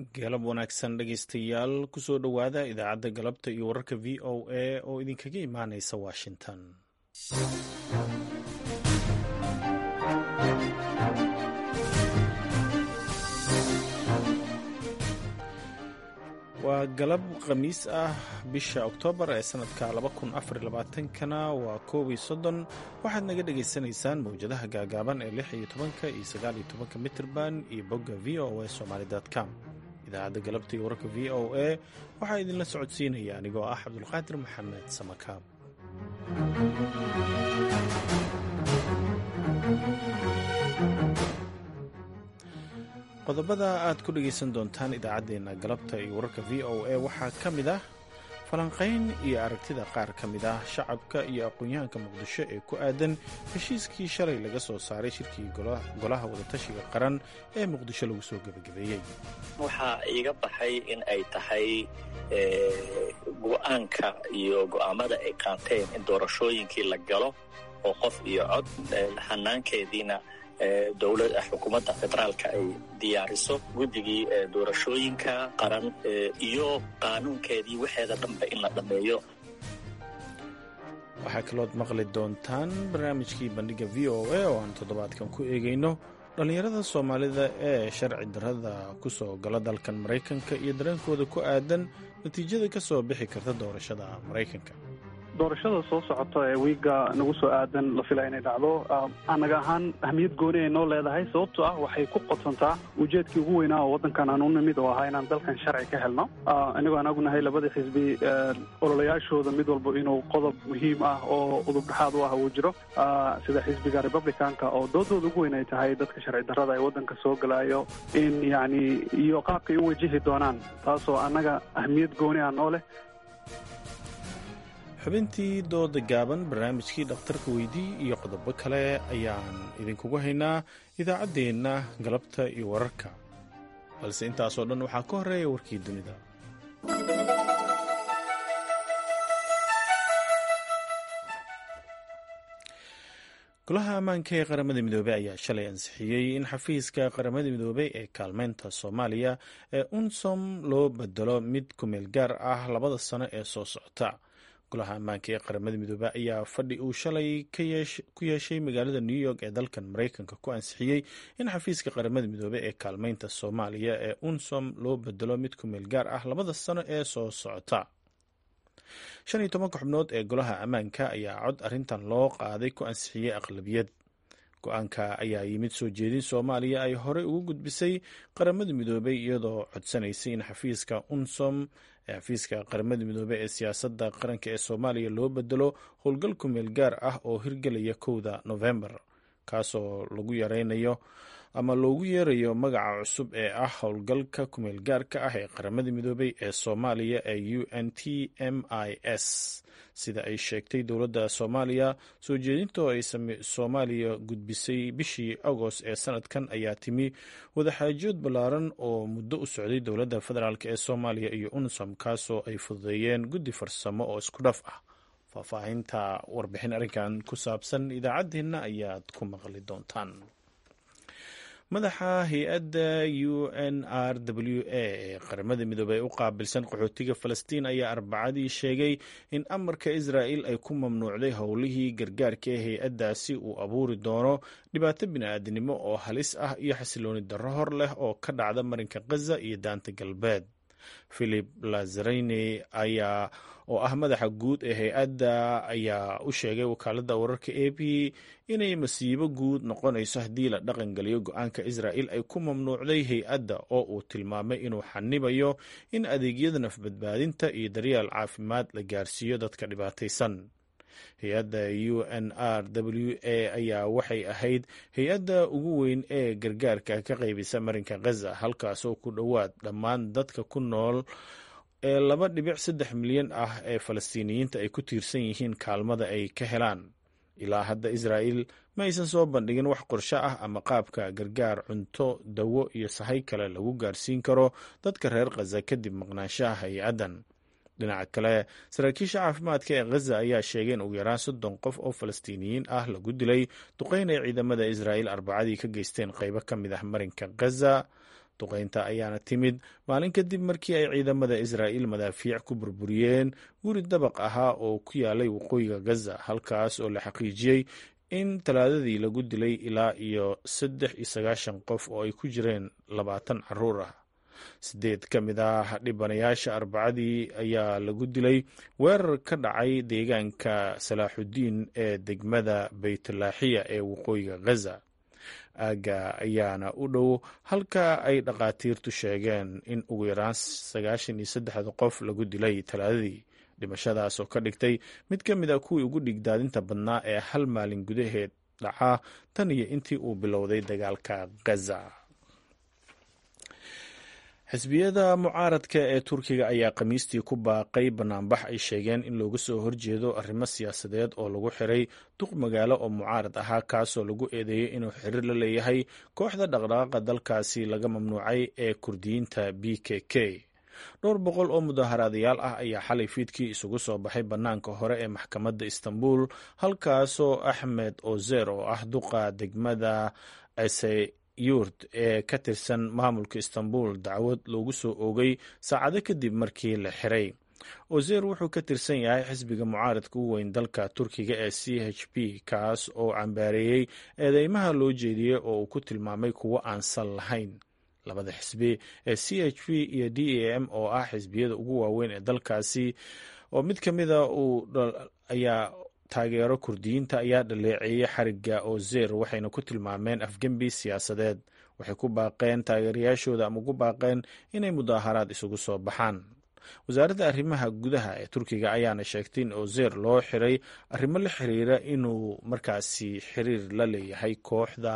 galab wanaagsan dhegaystayaal kusoo dhowaada idaacadda galabta iyo wararka v o a oo idinkaga imaanaysa washington waa galab khamiis ah bisha oktoobar ee sanadka kana waa koob iyo soddon waxaad naga dhagaysanaysaan mawjadaha gaagaaban ee lix iyo tobanka iyo sagaal iyo tobanka mitrban iyo bogga v o a somaly com idaacadda galabta iyo wararka v o a waxaa idinla socodsiinaya anigoo ah cabdulqaadir maxamed samakaab qodobada aad ku dhegaysan doontaan idaacaddeenna galabta iyo wararka v o a waxaa ka mid ah falanqayn iyo aragtida qaar ka mid ah shacabka iyo aqoon-yahanka muqdisho ee ku aadan heshiiskii shalay laga soo saaray shirkii golaha wadatashiga qaran ee muqdisho lagu soo gebagabeeyey waxaa iiga baxay in ay tahay go-aanka iyo go'aamada ay qaateen in doorashooyinkii la galo oo qof iyo cod hanaankeediina dowlad xukuumadda federaalka ay diyaariso guddigii doorashooyinka qaran iyo qaanuunkeedii waxeeda dhanba in la dhammeeyo waxaa kalood maqli doontaan barnaamijkii bandhigga v o a oo aan toddobaadkan ku eegayno dhallinyarada soomaalida ee sharci darrada ku soo gala dalkan maraykanka iyo dareenkooda ku aadan natiijada ka soo bixi karta doorashada maraykanka doorashada soo socota ee wiiga nagu soo aadan la fila inay dhacdo anaga ahaan ahmiyad gooni ay noo leedahay sababtoo ah waxay ku qodsantaa ujeedkii ugu weynaa oo waddankan aan u nimid oo ahaa inaan dalkan sharci ka helno inagoo anagu nahay labadii xisbi ololayaashooda mid walba inuu qodob muhiim ah oo udub dhexaad u ah uu jiro sida xisbiga republicanka oo doodooda ugu weyn ay tahay dadka sharci darrada ee waddanka soo galaayo in yacni iyo qaabkay u wajihi doonaan taasoo annaga ahmiyad gooni ah noo leh xubintii dooda gaaban barnaamijkii dhakhtarka weydii iyo qodobo kale ayaan idinkugu haynaa idaacaddeenna galabta iyo wararka balse intaasoo dhan waxaa ka horeeya warkii dunida golaha ammaanka ee qaramada midoobey ayaa shalay ansixiyey in xafiiska qaramada midoobey ee kaalmeynta soomaaliya ee unsom loo bedelo mid kumeel gaar ah labada sano ee soo socota golaha ammaanka ee qaramada midoobey ayaa fadhi uu shalay ku yeeshay magaalada new york ee dalkan maraykanka ku ansixiyey in xafiiska qaramada midoobey ee kaalmeynta soomaaliya ee unsom loo bedelo mid kumeel gaar ah labada sano ee soo socota shan iyo tobanka xubnood ee golaha ammaanka ayaa cod arrintan loo qaaday ku ansixiyey aqlabiyad go-aanka ayaa yimid soo jeedin soomaaliya ay horey ugu gudbisay qaramada midoobey iyadoo codsanaysay in xafiiska unsom ee xafiiska qaramada midoobey ee siyaasadda qaranka ee soomaaliya loo bedelo howlgal kumeel gaar ah oo hirgelaya kowda novembar kaasoo lagu yareynayo ama loogu yeerayo magaca cusub ee ah howlgalka kumeel gaarka ah ee qaramada midoobey ee soomaaliya ee u n t m i s sida ay sheegtay dowladda soomaaliya soo jeedinta oo ay soomaaliya gudbisay bishii agost ee sanadkan ayaa timi wadaxaajood ballaaran oo muddo u socday dowladda federaalk ee soomaaliya iyo unsom kaasoo ay fududeeyeen guddi farsamo oo isku dhaf ah faahfaahinta warbixin arrinkan ku saabsan idaacaddeenna ayaad ku maqli doontaan madaxa hay-adda u n r w a ee qaramada midoobey u qaabilsan qaxootiga falastiin ayaa arbacadii sheegay in amarka israa'il ay ku mamnuucday howlihii gargaarka ee hay-addaasi uu abuuri doono dhibaato bini-aadinimo oo halis ah iyo xasilooni darro hor leh oo ka dhacda marinka khaza iyo daanta galbeed philip lazareyne ayaa oo ah madaxa guud ee hay-adda ayaa u sheegay wakaaladda wararka a b inay masiibo guud noqonayso haddii la dhaqan geliyo go-aanka israa'il ay ku mamnuucday hay-adda oo uu tilmaamay inuu xanibayo in adeegyada nafbadbaadinta iyo daryeel caafimaad la gaarsiiyo dadka dhibaataysan hay-adda u n r w a ayaa waxay ahayd hay-adda ugu weyn ee gargaarka ka qaybisa marinka khaza halkaasoo ku dhowaad dhammaan dadka ku nool ee laba dhibic saddex milyan ah ee falastiiniyiinta ay ku tiirsan yihiin kaalmada ay ka helaan ilaa hadda israa'il ma aysan soo bandhigin wax qorsho ah ama qaabka gargaar cunto dawo iyo sahay kale lagu gaarsiin karo dadka reer khaza kadib maqnaanshaha hay-addan dhinaca kale saraakiisha caafimaadka ee khaza ayaa sheegay in ugu yaraan soddon qof oo falastiiniyiin ah lagu dilay duqeyn ay ciidamada israa'il arbacadii ka geysteen qeybo ka mid ah marinka khaza duqeynta ayaana timid maalin kadib markii ay ciidamada israa'iil madaafiic ku burburiyeen guri dabaq ahaa oo ku yaalay waqooyiga gaza halkaas oo la xaqiijiyey in talaadadii lagu dilay ilaa iyo saddex iyo sagaashan qof oo ay ku jireen labaatan caruur ah sideed ka mid ah dhibanayaasha arbacadii ayaa lagu dilay weerar ka dhacay deegaanka salaaxudiin ee degmada baytlaaxiya ee waqooyiga gaza aagga ayaana u dhow halka ay dhakhaatiirtu sheegeen in ugu yaraan sagaashan iyo saddexda qof lagu dilay talaadadii dhimashadaas oo ka dhigtay mid ka mid a kuwii ugu dhigdaadinta badnaa ee hal maalin gudaheed dhaca tan iyo intii uu bilowday dagaalka gaza xisbiyada mucaaradka ee turkiga ayaa khamiistii ku baaqay banaanbax ay sheegeen in looga soo horjeedo arrimo siyaasadeed oo lagu xiray duq magaalo oo mucaarad ahaa kaasoo lagu eedeeyey inuu xiriir la leeyahay kooxda dhaqdhaqaaqa dalkaasi laga mamnuucay ee kurdiyiinta b k k dhowr boqol oo mudaaharaadayaal ah ayaa xalay fiidkii isugu soo baxay bannaanka hore ee maxkamadda istanbul halkaasoo axmed ozer oo ah duqa degmada yurd ee ka tirsan maamulka istanbul dacwad loogu soo oogay saacado kadib markii la xiray ozer wuxuu ka tirsan yahay xisbiga mucaaradka u weyn dalka turkiga ee c h p kaas oo cambaareeyey eedeymaha loo jeediyey oo uu ku tilmaamay kuwo aan sal lahayn labada xisbi ee c h p iyo d a m oo ah xisbiyada ugu waaweyn ee dalkaasi oo mid ka mida uu ayaa taageero kurdiyiinta ayaa dhaleeceeyey xariga ozer waxayna ku tilmaameen afgembi siyaasadeed waxay ku baaqeen taageerayaashooda ama ugu baaqeen inay mudaaharaad isugu soo baxaan wasaaradda arrimaha gudaha ee turkiga ayaana sheegtay in ozer loo xiray arrimo la xiriira inuu markaasi xiriir la leeyahay kooxda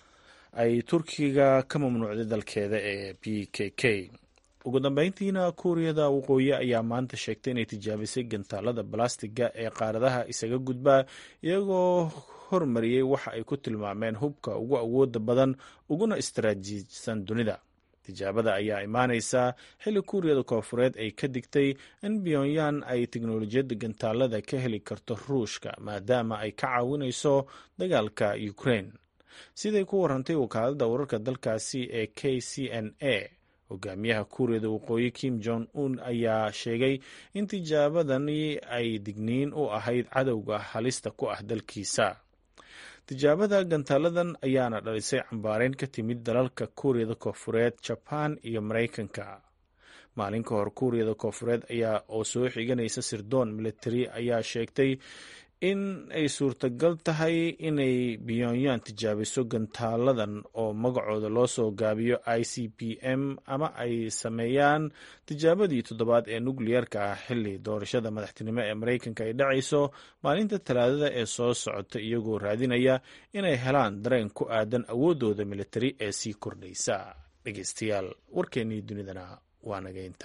ay turkiga ka mamnuucday dalkeeda ee b k k ugu dambeyntiina kuuriyada waqooyi ayaa maanta sheegtay inay tijaabisay gantaalada balastiga ee qaaradaha isaga gudbaa iyagoo hormariyey waxa ay ku tilmaameen hubka ugu awooda badan uguna istaraatiijisan dunida tijaabada ayaa imaaneysaa xilli kuuriyada koofureed ay ka digtay in pyonyan ay teknolojiyadda gantaalada ka heli karto ruushka maadaama ay ka caawinayso dagaalka ukraine siday ku warantay wakaaladda wararka dalkaasi ee k c n a hogaamiyaha kuuriyada waqooyi kim jong un ayaa sheegay in tijaabadani ay digniin u ahayd cadowga halista ku ah dalkiisa tijaabada gantaaladan ayaana dhalisay cambaareyn ka timid dalalka kuuriyada koofureed jabaan iyo maraykanka maalin ka hor kuuriyada koofureed ayaa oo soo xiganaysa sirdoon military ayaa sheegtay in ay suurtagal tahay inay pyonyan tijaabiso gantaaladan oo magacooda loo soo gaabiyo i c p m ama ay sameeyaan tijaabadii toddobaad ee nukliyeerka ah xilli doorashada madaxtinimo ee maraykanka ay dhacayso maalinta talaadada ee soo socota iyagoo raadinaya inay helaan dareen ku aadan awooddooda militari ee sii kordhaysa dhegeystayaal warkeennii dunidana waa nageynta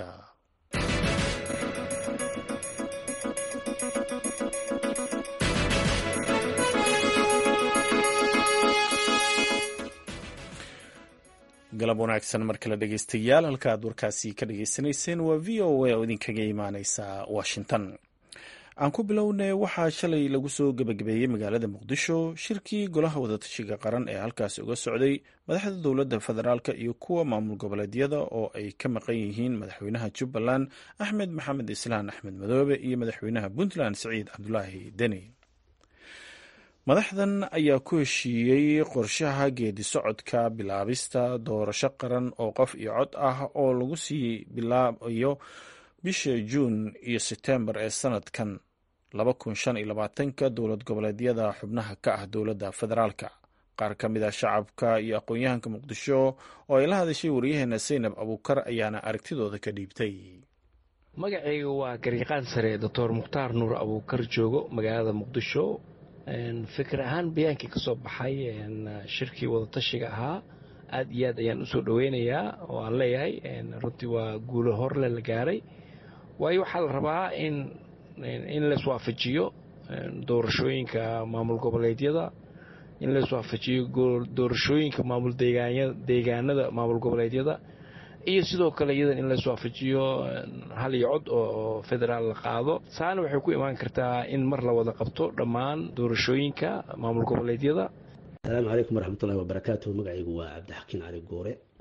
galab wanaagsan mar kale dhegeystayaal halka aad warkaasi ka dhagaysanayseen waa v o a oo idinkaga imaaneysa washington aan ku bilownay waxaa shalay lagu soo gebagabeeyey magaalada muqdisho shirkii golaha wadatashiga qaran ee halkaasi uga socday madaxda dowladda federaalk iyo kuwa maamul goboleedyada oo ay ka maqan yihiin madaxweynaha jubbaland axmed maxamed islaan axmed madoobe iyo madaxweynaha puntland siciid cabdulaahi deni madaxdan ayaa ku heshiiyey qorshaha geedi socodka bilaabista doorasho qaran oo qof iyo cod ah oo lagu sii bilaabayo bisha juun iyo setembar ee sanadkan ka dowlad goboleedyada xubnaha ka ah dowladda federaalka qaar ka mid ah shacabka iyo aqoon-yahanka muqdisho oo ay la hadashay waryaheena saynab abuukar ayaana aragtidooda ka dhiibtay magacayga waa garyaqaan sare doctor mukhtaar nuur abuukar joogo magaalada muqdisho fikir ahaan bayaankii ka soo baxay shirkii wadatashiga ahaa aad iyo aad ayaan usoo dhoweynayaa oo aan leeyahay runtii waa guulo horle la gaaray waayo waxaa la rabaa in in laiswaafajiyo doorashooyinka maamul goboleedyada in laiswaafajiyo doorashooyinka maamul deegaanada maamul goboleedyada iyo sidoo kale iyadan in laiswaafajiyo hal iyo cod oo federaal la qaado saana waxay ku imaan kartaa in mar la wada qabto dhammaan doorashooyinka maamul goboleedyada asalaamu calaykum waraxmatullahi wabarakaatuh magacaygu waa cabdixakiin cali goore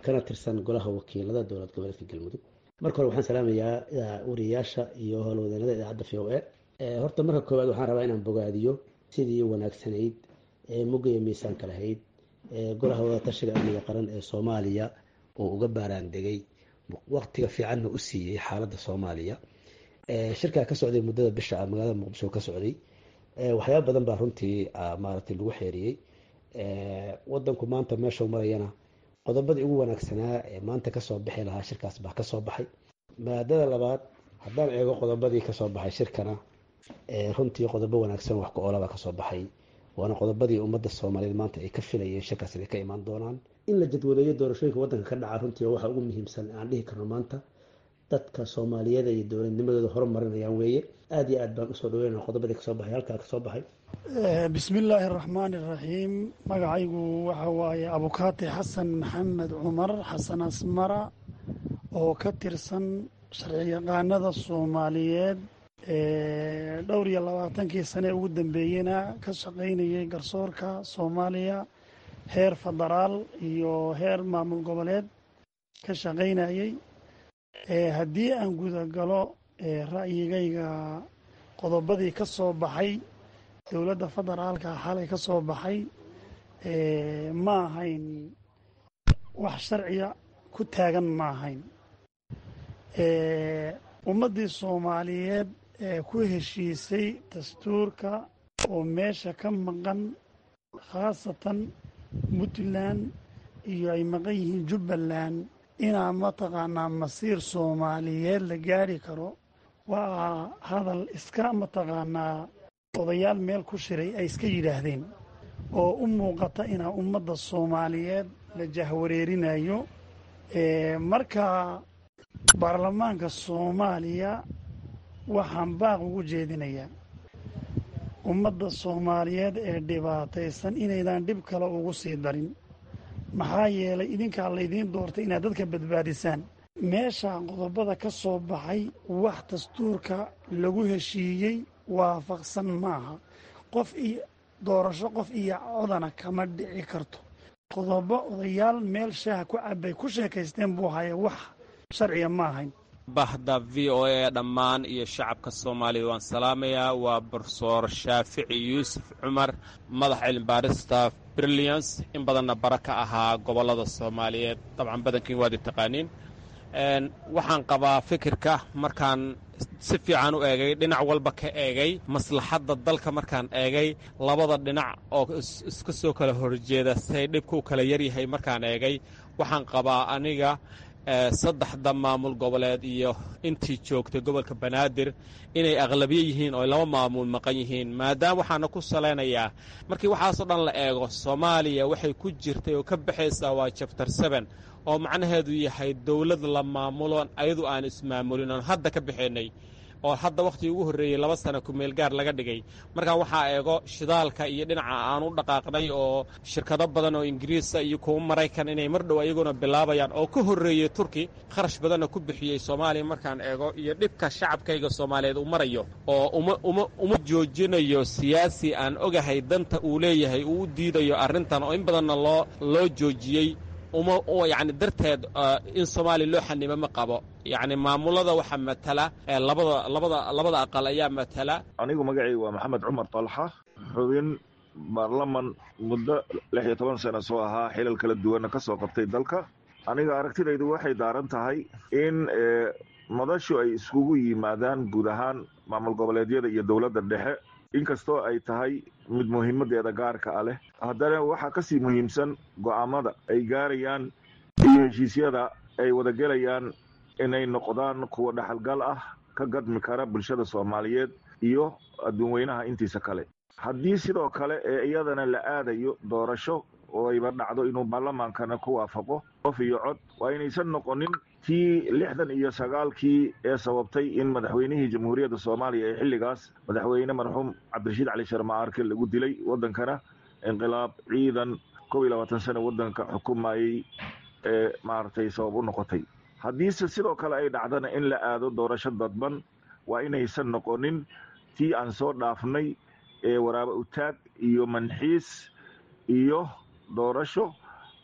kana tirsan golaha wakiilada dowlad goboleedka galmudug marka hore waxaan salaamayaa wariyayaasha iyo howlwadeennada idaacadda v o a horta marka koowaad waxaan rabaa inaan bogaadiyo sidii wanaagsanayd ee mugga iyo miisaanka lahayd ee golaha wadatashiga amniga qaran ee soomaaliya oo uga baaraan degay waqtiga fiicanna u siiyey xaaladda soomaaliya shirkaa ka socday muddada bisha ah magaalada muqdisho ka socday waxyaaba badan baa runtii maaragtay lagu xeeriyey wadanku maanta meeshuu marayana qodobadii ugu wanaagsanaa ee maanta kasoo bixi lahaa shirkaas baa kasoo baxay maadada labaad haddaan eego qodobadii kasoo baxay shirkana runtii qodobo wanaagsan wax ku-oolabaa kasoo baxay waana qodobadii ummadda soomaaliyeed maanta ay ka filayeen shirkaas inay ka imaan doonaan in la jadwaleeyo doorashooyinka waddanka ka dhaca runtii waxa ugu muhiimsan aan dhihi karno maanta dadka soomaaliyeed iyo dowladnimadooda horumarinayaan weeye aada iyo aad baan usoo dhaweynaa qodobadii kasoo baxay halkaa kasoo baxay bismi illaahi araxmaani iraxiim magacaygu waxa waaye abukaati xasan maxamed cumar xasan asmara oo ka tirsan sharciyaqaanada soomaaliyeed dhowr iyo labaatankii sane ugu dambeeyena ka shaqaynayay garsoorka soomaaliya heer federaal iyo heer maamul goboleed ka shaqaynayay haddii aan gudagalo ra'yigayga qodobadii ka soo baxay dowladda federaalka xalay ka soo baxay ma ahayn wax sharciya ku taagan ma ahayn ummaddii soomaaliyeed ee ku heshiisay dastuurka oo meesha ka maqan khaasatan puntland iyo ay maqan yihiin jubbaland inaa mataqaanaa masiir soomaaliyeed la gaari karo waa hadal iska mataqaanaa odayaal meel ku shiray ay iska yidhaahdeen oo u muuqata inaa ummadda soomaaliyeed la jahwareerinayo marka baarlamaanka soomaaliya waxaan baaq ugu jeedinayaa ummadda soomaaliyeed ee dhibaataysan inaydan dhib kale ugu sii darin maxaa yeelay idinkaa laydiin doortay inaad dadka badbaadisaan meesha qodobada ka soo baxay wax dastuurka lagu heshiiyey waafaqsan maaha qof iyo doorasho qof iyo codana kama dhici karto qodobo odayaal meel shaaha ku cabay ku sheekaysteen buu haya wax sharciga ma ahayn bahda v o a dhammaan iyo shacabka soomaaliya waan salaamayaa waa borsoor shaafici yuusuf cumar madax cilmibaarista brilliance in badanna bara ka ahaa gobollada soomaaliyeed dabcan badankiin waad i taqaaniin waxaan qabaa fikirka markaan si fiican u eegay dhinac walba ka eegay maslaxadda dalka markaan eegay labada dhinac oo iska soo kala horjeeda say dhibka u kala yaryahay markaan eegay waxaan qabaa aniga saddexda maamul goboleed iyo intii joogtay gobolka banaadir inay aqlabiye yihiin oo laba maamul maqan yihiin maadaama waxaana ku salaynayaa markii waxaasoo dhan la eego soomaaliya waxay ku jirtay oo ka baxaysaa waa jabtar seben oo macnaheedu yahay dowlad la maamuloon ayadu aan ismaamulin oon hadda ka baxaynay oo hadda wakhtigii ugu horreeyey laba sana kumeel gaar laga dhigay markaa waxaa eego shidaalka iyo dhinaca aan u dhaqaaqnay oo shirkado badan oo ingiriisa iyo kuwa maraykan inay mar dhow ayaguna bilaabayaan oo ka horreeyey turki kharash badanna ku bixiyey soomaaliya markaan eego iyo dhibka shacabkayga soomaaliyeed uu marayo oo uma uma uma joojinayo siyaasi aan ogahay danta uu leeyahay uu u diidayo arrintan oo in badanna loo loo joojiyey uma yacni darteed in soomaaliya loo xanimo ma qabo yacni maamulada waxaa matala labada labada labada aqal ayaa matala anigu magacayga waa maxamed cumar talxa xubin baarlaman muddo lix iyo toban sano soo ahaa xilal kala duwanna ka soo qabtay dalka aniga aragtidaydu waxay daaran tahay in madashu ay iskugu yimaadaan guud ahaan maamul goboleedyada iyo dowladda dhexe inkastoo ay tahay mid muhiimadeeda gaarka ah leh haddana waxaa kasii muhiimsan go'aamada ay gaarayaan iyo heshiisyada ay wadagelayaan inay noqdaan kuwa dhaxalgal ah ka gadmi kara bulshada soomaaliyeed iyo adduun weynaha intiisa kale haddii sidoo kale ee iyadana la aadayo doorasho oo ayba dhacdo inuu baarlamaankana ku waafaqo qof iyo cod waa inaysan noqonin tii lixdan iyo sagaalkii ee sababtay in madaxweynihii jamhuuriyadda soomaaliya ee xilligaas madaxweyne marxuum cabdirashiid cali sharma arke lagu dilay waddankana inqilaab ciidan kob iyo labaatan sano waddanka xukumayey ee maaragtay sabab u noqotay haddiise sidoo kale ay dhacdana in la aado doorasho dadban waa inaysan noqonin tii aan soo dhaafnay ee waraabo utaag iyo manxiis iyo doorasho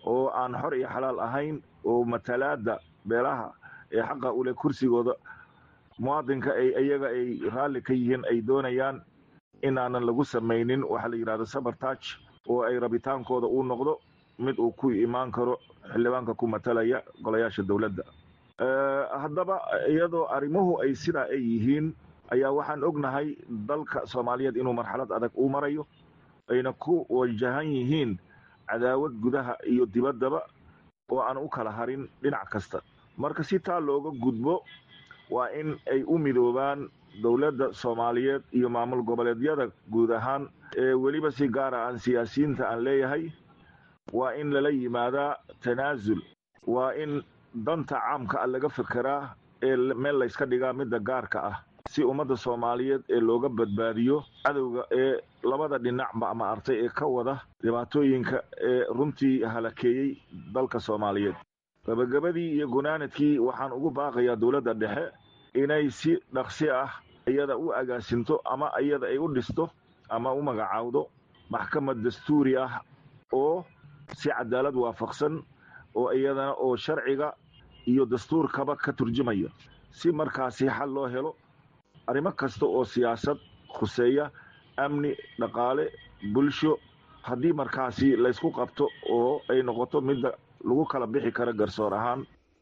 oo aan xor iyo xalaal ahayn oo matalaada beelaha ee xaqa ule kursigooda muwaadinka ay iyaga ay raalli ka yihiin ay doonayaan inaanan lagu samaynin waxaa la yidhahda sabartage oo ay rabitaankooda uu noqdo mid uu ku imaan karo xildhibaanka ku matalaya golayaasha dowladda haddaba iyadoo arrimuhu ay sidaa ay yihiin ayaa waxaan ognahay dalka soomaaliyeed inuu marxalad adag uu marayo ayna ku wajahan yihiin cadaawad gudaha iyo dibaddaba oo aan u kala harin dhinac kasta marka si taa looga gudbo waa in ay u midoobaan dowladda soomaaliyeed iyo maamul goboleedyada guud ahaan ee weliba si gaara aan siyaasiyiinta aan leeyahay waa in lala yimaadaa tanaasul waa in danta caamka ah laga fekeraa ee meel layska dhigaa midda gaarka ah si ummadda soomaaliyeed ee looga badbaadiyo cadowga ee labada dhinacba ama artay ee ka wada dhibaatooyinka ee runtii halakeeyey dalka soomaaliyeed gabagabadii iyo gunaanadkii waxaan ugu baaqayaa dowladda dhexe inay si dhaqsi ah iyada u agaasinto ama iyada ay u dhisto ama u magacaawdo maxkamad dastuuri ah oo si cadaalad waafaqsan oo iyadana oo sharciga iyo dastuurkaba ka turjumaya si markaasi xal loo helo arrimo kasta oo siyaasad khuseeya amni dhaqaale bulsho haddii markaasi laysku qabto oo ay noqoto midda lagu kala bixi karo garsoor ahaan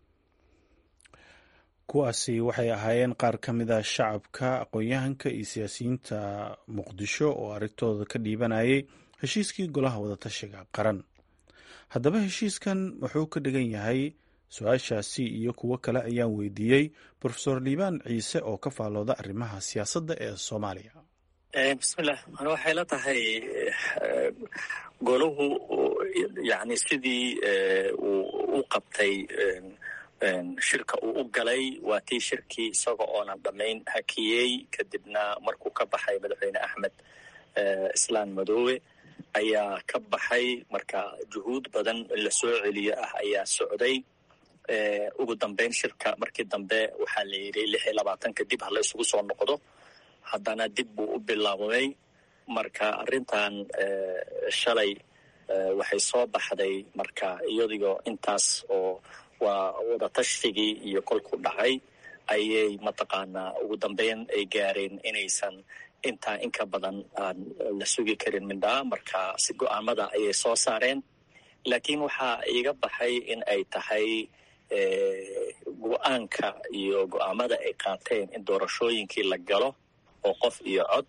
kuwaasi waxay ahaayeen qaar ka mid a shacabka aqoon-yahanka iyo siyaasiyiinta muqdisho oo arintooda ka dhiibanayay heshiiskii golaha wadatashiga qaran haddaba heshiiskan wuxuu ka dhigan yahay su-aashaasi iyo kuwo kale ayaan weydiiyey profesor liibaan ciise oo ka faallooda arrimaha siyaasadda ee soomaaliya bismillah an waxay la tahay golahu yani sidii uu u qabtay shirka uu u galay waa tii shirkii isaga oonan dhammayn hakiyey kadibna markuu ka baxay madaxweyne axmed islaan madoobe ayaa ka baxay marka juhuud badan in la soo celiyo ah ayaa socday ugu dambeyn shirka markii dambe waxaa la yidhi lix iyo labaatanka dib hala isugu soo noqdo haddana dib buu u bilaabmay marka arrintan shalay waxay soo baxday marka iyadigo intaas oo waa wadatastigii iyo kolku dhacay ayay mataqaanaa ugu dambeyn ay gaareen inaysan intaa inka badan aan la sugi karin mindhaa marka si go-aamada ayay soo saareen laakiin waxaa iiga baxay in ay tahay go-aanka iyo go-aamada ay qaateen in doorashooyinkii la galo oo qof iyo cod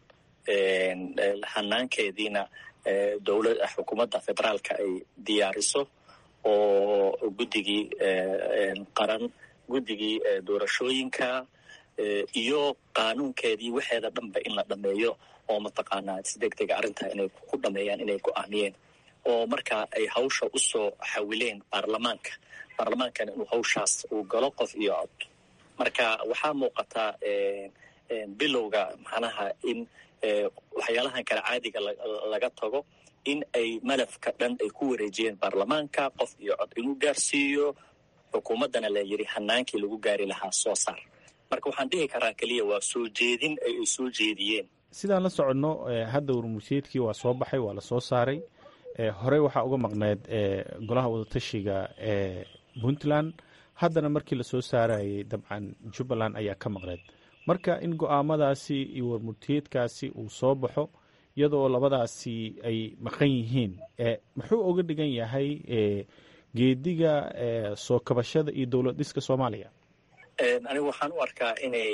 hanaankeediina dowlad xukuumadda federaalka ay diyaariso oo guddigii qaran guddigii doorashooyinka iyo qaanuunkeedii waxeeda dhanba in la dhameeyo oo mataqaanaa si deg dega arrintaa inay ku dhameeyaan inay go-aamiyeen oo marka ay hawsha usoo xawileen baarlamaanka baarlamaankana inuu hawshaas uu galo qof iyo cod marka waxaa muuqataa bilowga macnaha in waxyaalahan kale caadiga laga tago in ay malafka dhan ay ku wareejiyeen baarlamaanka qof iyo cod inuu gaarsiiyo xukuumaddana la yidhi hanaankii lagu gaari lahaa soo saar marka waxaan dhihi karaa keliya waa soo jeedin ay ay soo jeediyeen sidaan la soconno hadda warmusheedkii waa soo baxay waa la soo saaray horey waxaa uga maqneed golaha wadatashiga ee puntland haddana markii lasoo saarayay dabcan jubbaland ayaa ka maqneed marka in go-aamadaasi iyo warmurtiyeedkaasi uu soo baxo iyadoo labadaasi ay maqan yihiin muxuu uga dhigan yahay geediga soo kabashada iyo dowlad dhiska soomaaliya anigu waxaan u arkaa inay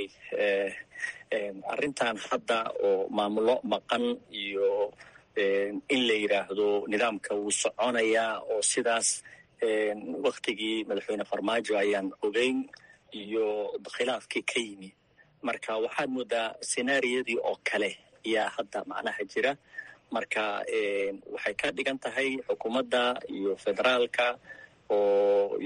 arrintan hadda oo maamulo maqan iyo in la yidhaahdo nidaamka wuu soconayaa oo sidaas waktigii madaxweyne farmaajo ayaan ogeyn iyo khilaafkii ka yimi marka waxaad moodaa senaariyadii oo kale ayaa hadda macnaha jira marka waxay ka dhigan tahay xukuumadda iyo federaalka oo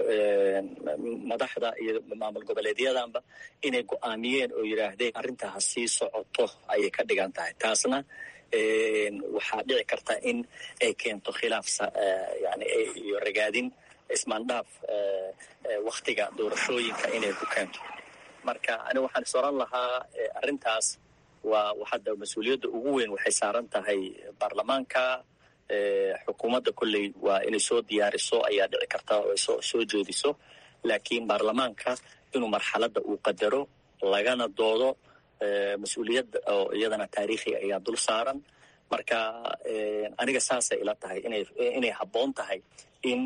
madaxda iyo maamul goboleedyadanba inay go-aamiyeen oo yidhaahdeen arrintaa ha sii socoto ayay ka dhigan tahay taasna waxaa dhici karta in ay keento khilaaf yani iyo ragaadin ismaandhaaf waktiga doorashooyinka inay ku keento marka ani waxaan is oran lahaa arrintaas waa hadda mas-uuliyadda ugu weyn waxay saaran tahay baarlamaanka xukuumadda kolley waa inay soo diyaariso ayaa dhici karta oo ay soo soo jeediso laakiin baarlamaanka inuu marxaladda uu qadaro lagana doodo mas-uuliyadda oo iyadana taariikhi ayaa dul saaran marka aniga saasay ila tahay inay inay habboon tahay in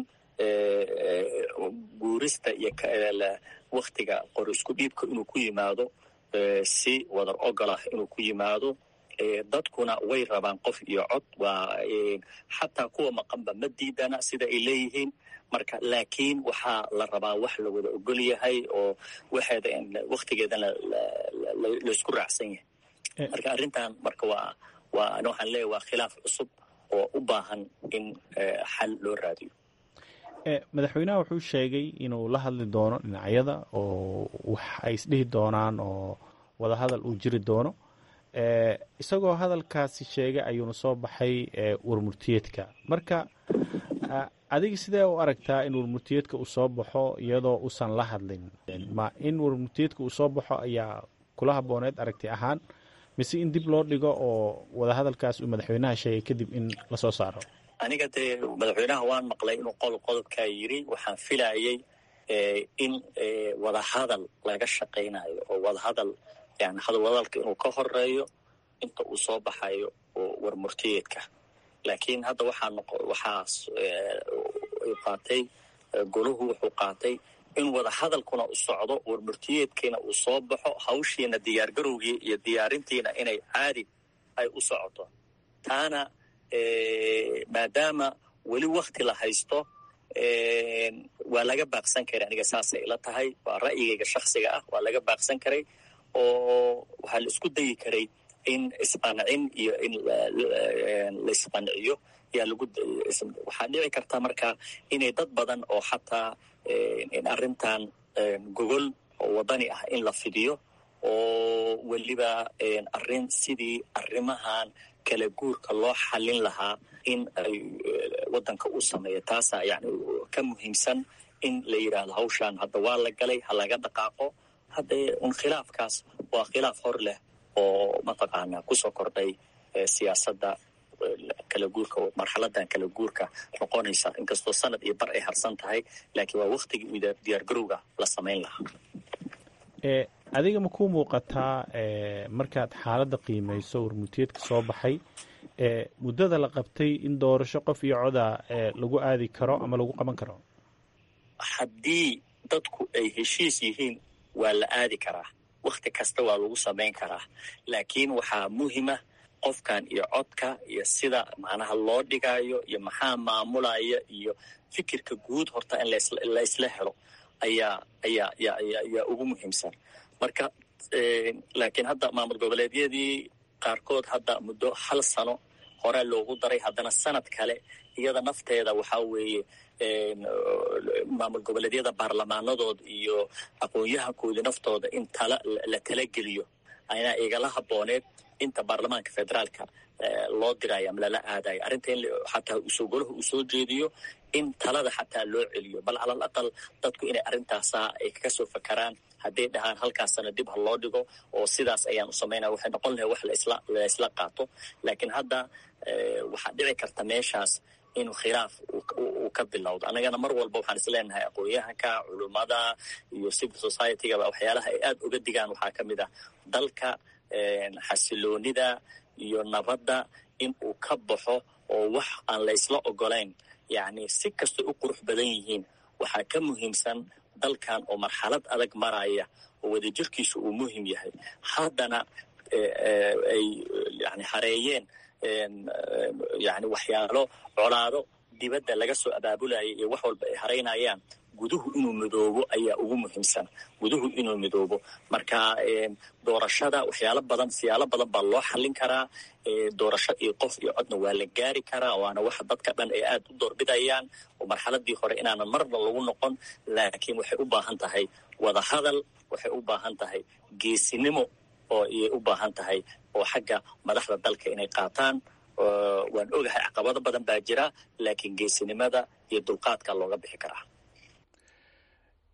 guurista iyo waktiga qor isku dhiibka inuu ku yimaado si wadar ogol ah inuu ku yimaado dadkuna way rabaan qof iyo cod waa xataa kuwa maqanba ma diidana sida ay leeyihiin marka laakiin waxaa la rabaa wax la wada ogol yahay oo waxeeda waktigeedana laysku raacsan yahay marka arrintan marka waa waa ani waxaan leeyahy waa khilaaf cusub oo u baahan in xal loo raadiyo madaxweynaha wuxuu sheegay inuu la hadli doono dhinacyada oo wax ay isdhihi doonaan oo wadahadal uu jiri doono isagoo hadalkaasi sheegay ayuuna soo baxay warmurtiyeedka marka adiga sidee u aragtaa in warmurtiyeedka uu soo baxo iyadoo uusan la hadlin ma in warmurtiyeedka uu soo baxo ayaa kula habooneed aragti ahaan mise in dib loo dhigo oo wadahadalkaas uu madaxweynaha sheegay kadib in lasoo saaro aniga dee madaxweynaha waan maqlay inuu qodob qodobkaa yiri waxaan filayay in wadahadal laga shaqaynayo oo wadahadal yani hadalwadalka inuu ka horeeyo inta uu soo baxayo oo warmurtiyeedka laakiin hadda waxaa noqo waxaas qaatay golahu wuxuu qaatay in wadahadalkuna u socdo warmurtiyeedkiina uu soo baxo hawshiina diyaargarowgii iyo diyaarintiina inay caadi ay u socoto taana maadaama weli wakti la haysto waa laga baaqsan karay aniga saasay ila tahay waa ra'yigayga shaksiga ah waa laga baaqsan karay oo waxaa la isku dayi karay in isqancin iyo in laisqanciyo yaa lagu waxaa dhici karta marka inay dad badan oo xataa in arrintan gogol oo wadani ah in la fidiyo oo weliba arrin sidii arrimahan kala guurka loo xallin lahaa in ay waddanka u sameeyo taasaa yani ka muhiimsan in la yidhaahdo hawshaan hadda waa la galay ha laga dhaqaaqo haddee un khilaafkaas waa khilaaf hor leh oo mataqaanaa kusoo kordhay siyaasadda kala guurka marxaladan kala guurka noqonaysa inkastoo sanad iyo bar ay harsan tahay laakiin waa waktigii diyaargarowga la samayn lahaa adiga ma ku muuqataa markaad xaaladda qiimayso warmutiyeedka soo baxay muddada la qabtay in doorasho qof iyo coda lagu aadi karo ama lagu qaban karo haddii dadku ay heshiis yihiin waa la aadi karaa wakti kasta waa lagu samayn karaa laakiin waxaa muhima qofkan iyo codka iyo sida macnaha loo dhigaayo iyo maxaa maamulaya iyo fikirka guud horta in laysla helo ayaa ayaa ayaa ugu muhiimsan marka laakiin hadda maamul goboleedyadii qaarkood hadda muddo hal sano horaa loogu daray haddana sanad kale iyada nafteeda waxaa weeye maamul goboleedyada baarlamaanadood iyo aqoon-yahankoodii naftooda in tala la talageliyo ayaa igala habooneed inta baarlamaanka federaalka loo dirayo ama lala aadayo arrinta in xataa usoo golaha uu soo jeediyo in talada xataa loo celiyo bal calal aqal dadku inay arrintaasa ay kaga soo fakaraan hadday dhahaan halkaasana dib ha loo dhigo oo sidaas ayaan u samaynaya waxay noqon lahay wax laisla laysla qaato laakiin hadda waxaa dhici karta meeshaas inuu khilaaf uu ka bilowdo annagana mar walba waxaan isleenahay aqoon-yahanka culummada iyo civil society-gaba waxyaalaha ay aada uga digaan waxaa ka mid ah dalka xasiloonida iyo nabadda in uu ka baxo oo wax aan laysla ogolayn yacni si kastay u qurux badan yihiin waxaa ka muhiimsan dalkan oo marxalad adag maraya oo wadajirkiisu uu muhim yahay haddana ay yani hareeyeen yani waxyaalo colaado dibadda laga soo abaabulaya iyo wax walba ay haraynayaan guduhu inuu midoobo ayaa ugu muhiimsan guduhu inuu midoobo marka doorashada waxyaalo badan siyaalo badan baa loo xallin karaa doorasho iyo qof iyo codna waa la gaari karaa waana waxa dadka dhan ay aada u doorbidayaan oo marxaladii hore inaanan marna lagu noqon laakiin waxay u baahan tahay wadahadal waxay u baahan tahay geesinimo oo iyay u baahan tahay oo xagga madaxda dalka inay qaataan waan ogahay caqabado badan baa jira laakiin geesinimada iyo dulqaadka looga bixi karaa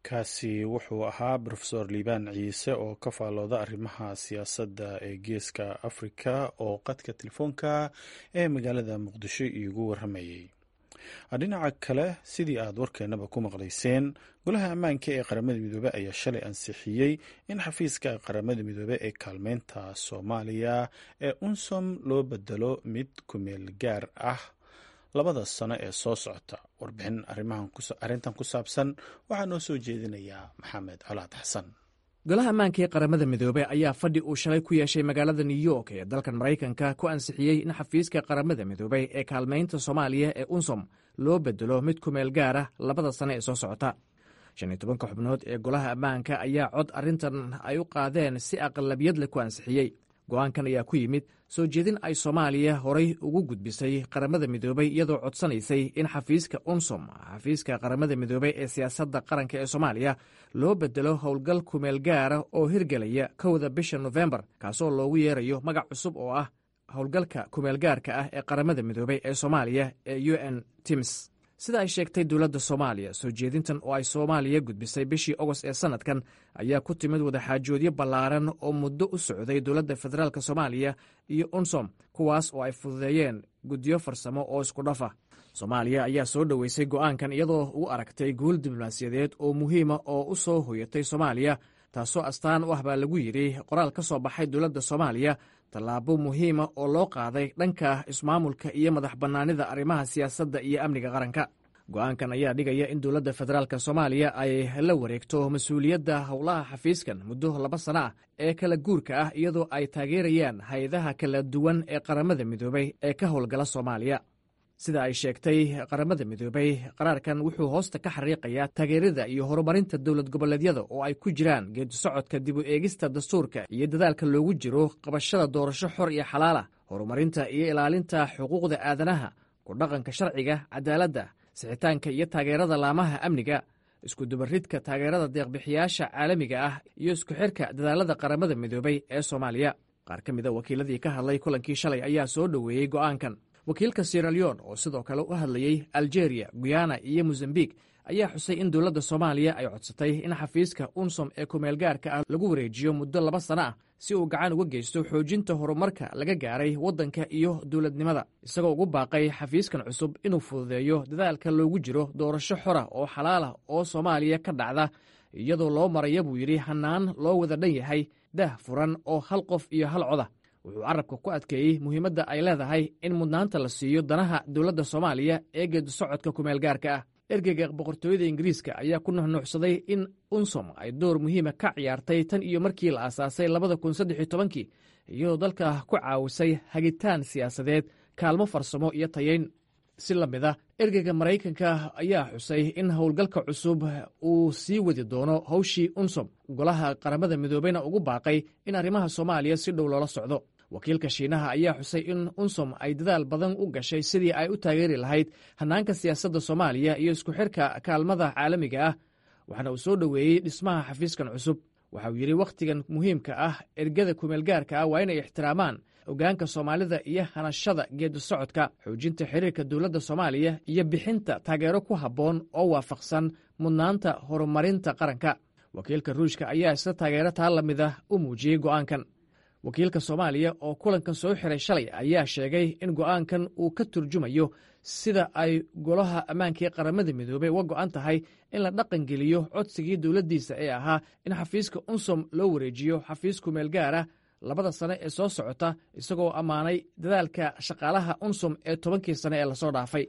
kaasi wuxuu ahaa rofesor liibaan ciise oo ka faalooda arrimaha siyaasadda ee geeska afrika oo qadka telefoonka ee magaalada muqdisho iigu waramayay dhinaca kale sidii aad warkeenaba ku maqlayseen golaha ammaanka ee qaramada midoobe ayaa shalay ansixiyey in xafiiska qaramada midoobe ee kaalmeynta soomaaliya ee unsom loo bedelo mid kumeel gaar ah labada sano ee soo socota warbixin arrintan ku saabsan waxaa noo soo jeedinayaa maxamed colaad xasan golaha ammaanka ee qaramada midoobe ayaa fadhi uu shalay ku yeeshay magaalada new york ee dalkan maraykanka ku ansixiyey in xafiiska qaramada midoobey ee kaalmaynta soomaaliya ee unsom loo bedelo mid ku meel gaara labada sane ee soo socota shan iyo tobanka xubnood ee golaha ammaanka ayaa cod arrintan ay u qaadeen si aqlabiyad leh ku ansixiyey go'aankan ayaa ku yimid soo jeedin ay soomaaliya horay ugu gudbisay qaramada midoobey iyadoo codsanaysay in xafiiska unsom xafiiska qaramada midoobey ee siyaasadda qaranka ee soomaaliya loo bedelo howlgal kumeel gaara oo hirgelaya kowda bisha nofembar kaasoo loogu yeerayo magac cusub oo ah howlgalka kumeel gaarka ah ee qaramada midoobey ee soomaaliya ee u n tims sida ay sheegtay dowladda soomaaliya soo jeedintan oo ay soomaaliya gudbisay bishii ogost ee sannadkan ayaa ku timid wadaxaajoodyo ballaaran oo muddo u socday dowladda federaalk soomaaliya iyo unsom kuwaas oo ay fududeeyeen guddiyo farsamo oo isku dhafa soomaaliya ayaa soo dhoweysay go'aankan iyadoo u aragtay guul diblomaasiyadeed oo muhiima oo u soo hoyatay soomaaliya taasoo astaan u ah baa lagu yidhi qoraal ka soo baxay dowladda soomaaliya tallaabo muhiima oo loo qaaday dhanka ismaamulka iyo madax bannaanida arrimaha siyaasadda iyo amniga qaranka go'aankan ayaa dhigaya in dowladda federaalk soomaaliya ay la wareegto mas-uuliyadda howlaha xafiiskan muddo laba sana ah ee kala guurka ah iyadoo ay taageerayaan hay-adaha kala duwan ee qaramada midoobey ee ka howlgala soomaaliya sida ay sheegtay qaramada midoobey qaraarkan wuxuu hoosta ka xariiqayaa taageerada iyo horumarinta dowlad goboleedyada oo ay ku jiraan geedi socodka dib u eegista dastuurka iyo dadaalka loogu jiro qabashada doorasho xor iyo xalaala horumarinta iyo ilaalinta xuquuqda aadanaha ku dhaqanka sharciga cadaaladda sixitaanka iyo taageerada laamaha amniga iskudubaridka taageerada deeqbixiyaasha caalamiga ah iyo isku xirka dadaalada qaramada midoobey ee soomaaliya qaar ka mida wakiiladii ka hadlay kulankii shalay ayaa soo dhoweeyey go'aankan wakiilka sieraleon oo sidoo kale u hadlayey algeria guyana iyo mozambiq ayaa xusay in dowladda soomaaliya ay codsatay in xafiiska unsom ee kumeelgaarka ah lagu wareejiyo muddo laba sano ah si uu gacan uga geysto xoojinta horumarka laga gaaray waddanka iyo dowladnimada isagoo ugu baaqay xafiiskan cusub inuu fududeeyo dadaalka loogu jiro doorasho xora oo xalaalah oo soomaaliya ka dhacda iyadoo loo maraya buu yidhi hannaan loo wada dhan yahay dah furan oo hal qof iyo hal coda wuxuu carabka ku adkeeyey muhiimadda ay leedahay in mudnaanta la siiyo danaha dowladda soomaaliya ee geedi socodka kumeelgaarka ah ergeyga boqortooyada ingiriiska ayaa ku nuxnuuxsaday in unsom ay door muhiima ka ciyaartay tan iyo markii la aasaasay labada kun saddex iyo tobankii iyadoo dalka ku caawisay hagitaan siyaasadeed kaalmo farsamo iyo tayeyn si la mid a ergeyga maraykanka ayaa xusay in howlgalka cusub uu sii wadi doono howshii unsom golaha qaramada midoobeyna ugu baaqay in arrimaha soomaaliya si dhow loola socdo wakiilka shiinaha ayaa xusay in unsom ay dadaal badan u gashay sidii ay u taageeri lahayd hannaanka siyaasadda soomaaliya iyo isku xirka kaalmada caalamiga ah waxaana uu soo dhoweeyey dhismaha xafiiskan cusub waxa uu yidhi wakhtigan muhiimka ah ergada kumeelgaarka ah waa inay ixtiraamaan ogaanka soomaalida iyo hanashada geedi socodka xoojinta xiriirka dowladda soomaaliya iyo bixinta taageero ku habboon oo waafaqsan mudnaanta horumarinta qaranka wakiilka ruushka ayaa isla taageero taa la mid ah u muujiyey go'aankan wakiilka soomaaliya oo kulankan soo xiray shalay ayaa sheegay in go'aankan uu ka turjumayo sida ay golaha ammaanka ee qaramada midoobey uga go'an tahay in la dhaqangeliyo codsigii dowladdiisa ee ahaa in xafiiska unsom loo wareejiyo xafiis kumeel gaara labada sane ee soo socota isagoo ammaanay dadaalka shaqaalaha unsom ee tobankii sane ee lasoo dhaafay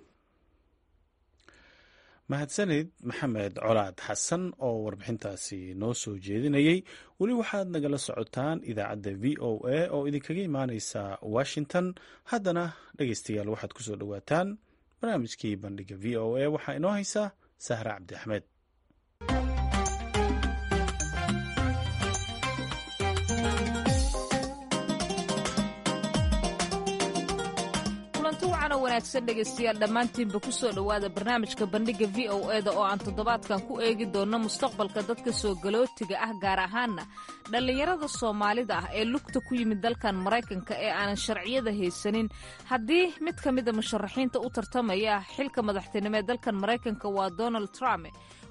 mahadsanid maxamed colaad xasan oo warbixintaasi noo soo jeedinayey weli waxaad nagala socotaan idaacadda v o a oo idinkaga imaaneysa washington haddana dhegeystayaal waxaad ku soo dhowaataan barnaamijkii bandhiga v o a waxaa inoo haysa sahra cabdi axmed wanaagsan dhegaystayaal dhammaantiinba ku soo dhowaada barnaamijka bandhigga v o eda oo aan toddobaadkan ku eegi doonno mustaqbalka dadka soo galootiga ah gaar ahaanna dhallinyarada soomaalida ah ee lugta ku yimid dalkan maraykanka ee aanan sharciyada haysanin haddii mid ka mida musharaxiinta u tartamaya xilka madaxtinimo ee dalkan maraykanka waa donald trump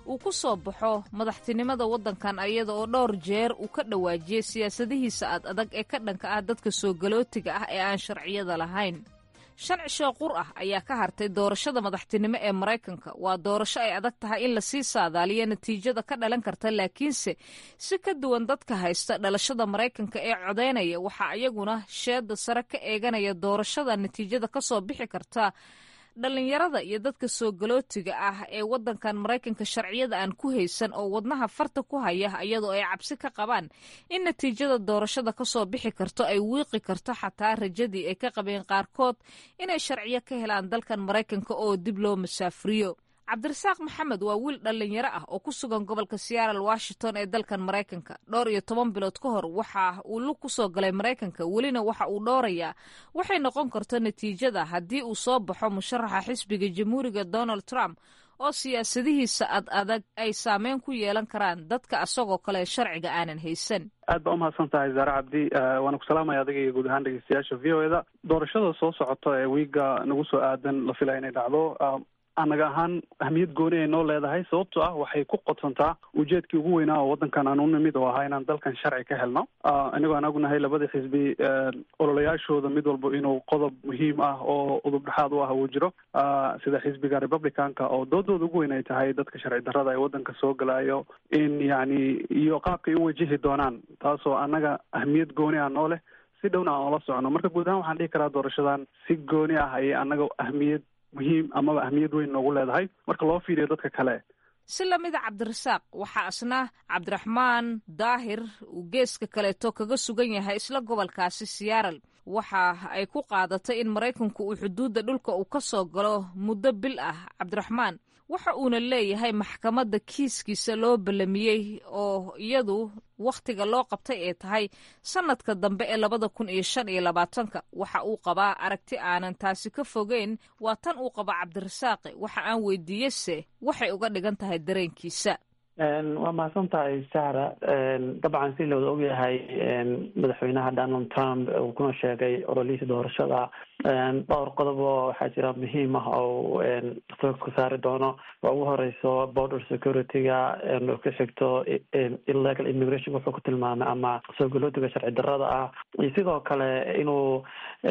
uu ku soo baxo madaxtinimada waddankan iyada oo dhowr jeer uu ka dhawaajiyey siyaasadihiisa ad adag ee ka dhanka ah dadka soo galootiga ah ee aan sharciyada lahayn shan cishoo qur ah ayaa ka hartay doorashada madaxtinimo ee maraykanka waa doorasho ay adag tahay in lasii saadaaliyo natiijada ka dhalan karta laakiinse si ka duwan dadka haysta dhalashada maraykanka ee codaynaya waxaa iyaguna sheeda sare ka eeganaya doorashada natiijada kasoo bixi karta dhallinyarada iyo dadka soo galootiga ah ee waddankan maraykanka sharciyada aan ku haysan oo wadnaha farta ku haya iyadoo ay cabsi ka qabaan in natiijada doorashada kasoo bixi karto ay wiiqi karto xataa rajadii ay ka qabeen qaarkood inay sharciyo ka helaan dalkan maraykanka oo dib loo masaafuriyo cabdirasaaq maxamed waa wiil dhallinyaro ah oo ku sugan gobolka seattle washington ee dalkan maraykanka dhowr iyo toban bilood ka hor waxa uu lug ku soo galay maraykanka welina waxa uu dhowrayaa waxay noqon karto natiijada haddii uu soo baxo musharaxa xisbiga jamhuuriga donald trump oo siyaasadihiisa ad adag ay saameyn ku yeelan karaan dadka asagoo kale sharciga aanan haysan aad baa umahadsan tahay zaare cabdi waana ku salaamaya adiga iyo guud ahaan dhegeystayaasha v o eda doorashada soo socota ee wiiga nagu soo aadan la filaya inay dhacdo anaga ahaan ahmiyad gooni ay noo leedahay sababtoo ah waxay ku qodsantaa ujeedkii ugu weynaa oo waddankan aan u nimid oo ahaa inaan dalkan sharci ka helno inagoo aan ognahay labada xisbi ololayaashooda mid walba inuu qodob muhiim ah oo udub dhexaad u ah uu jiro sida xisbiga republicanka oo doodooda ugu weyn ay tahay dadka sharci darrada ee waddanka soo galayo in yacni iyo qaabkay u wajihi doonaan taasoo annaga ahmiyad gooni ah noo leh si dhowna aan ola socono marka guud ahaan waxaan dhihi karaa doorashadan si gooni ah ayay annaga ahmiyad muhiim amaba ahmiyad weyn noogu leedahay marka loo fiiriyo dadka kale si lamida cabdirasaaq waxaa isna cabdiraxmaan daahir uu geeska kaleeto kaga sugan yahay isla gobolkaasi siyaaral waxa ay ku qaadatay in maraykanku uu xuduudda dhulka uu ka soo galo muddo bil ah cabdiraxmaan waxa uuna leeyahay maxkamadda kiiskiisa loo ballamiyey oo iyadu wakhtiga loo qabtay ee tahay sannadka dambe ee labada kun iyo shan iyo labaatanka waxa uu qabaa aragti aanan taasi ka fogeyn waa tan uu qaba cabdirasaaqi waxa aan weydiiyese waxay uga dhigan tahay dareenkiisa waa mahadsan tahay sahra dabcan si looda ogyahay madaxweynaha donald trump uu kuna sheegay ololihiisa doorashada dhowr qodob oo waxaa jira muhiim ah oo foogka saari doono waa ugu horeyso border security-ga oo ka xigto illegal immigration wuxuu ku tilmaamay ama soo galootiga sharci darrada ah iyo sidoo kale inuu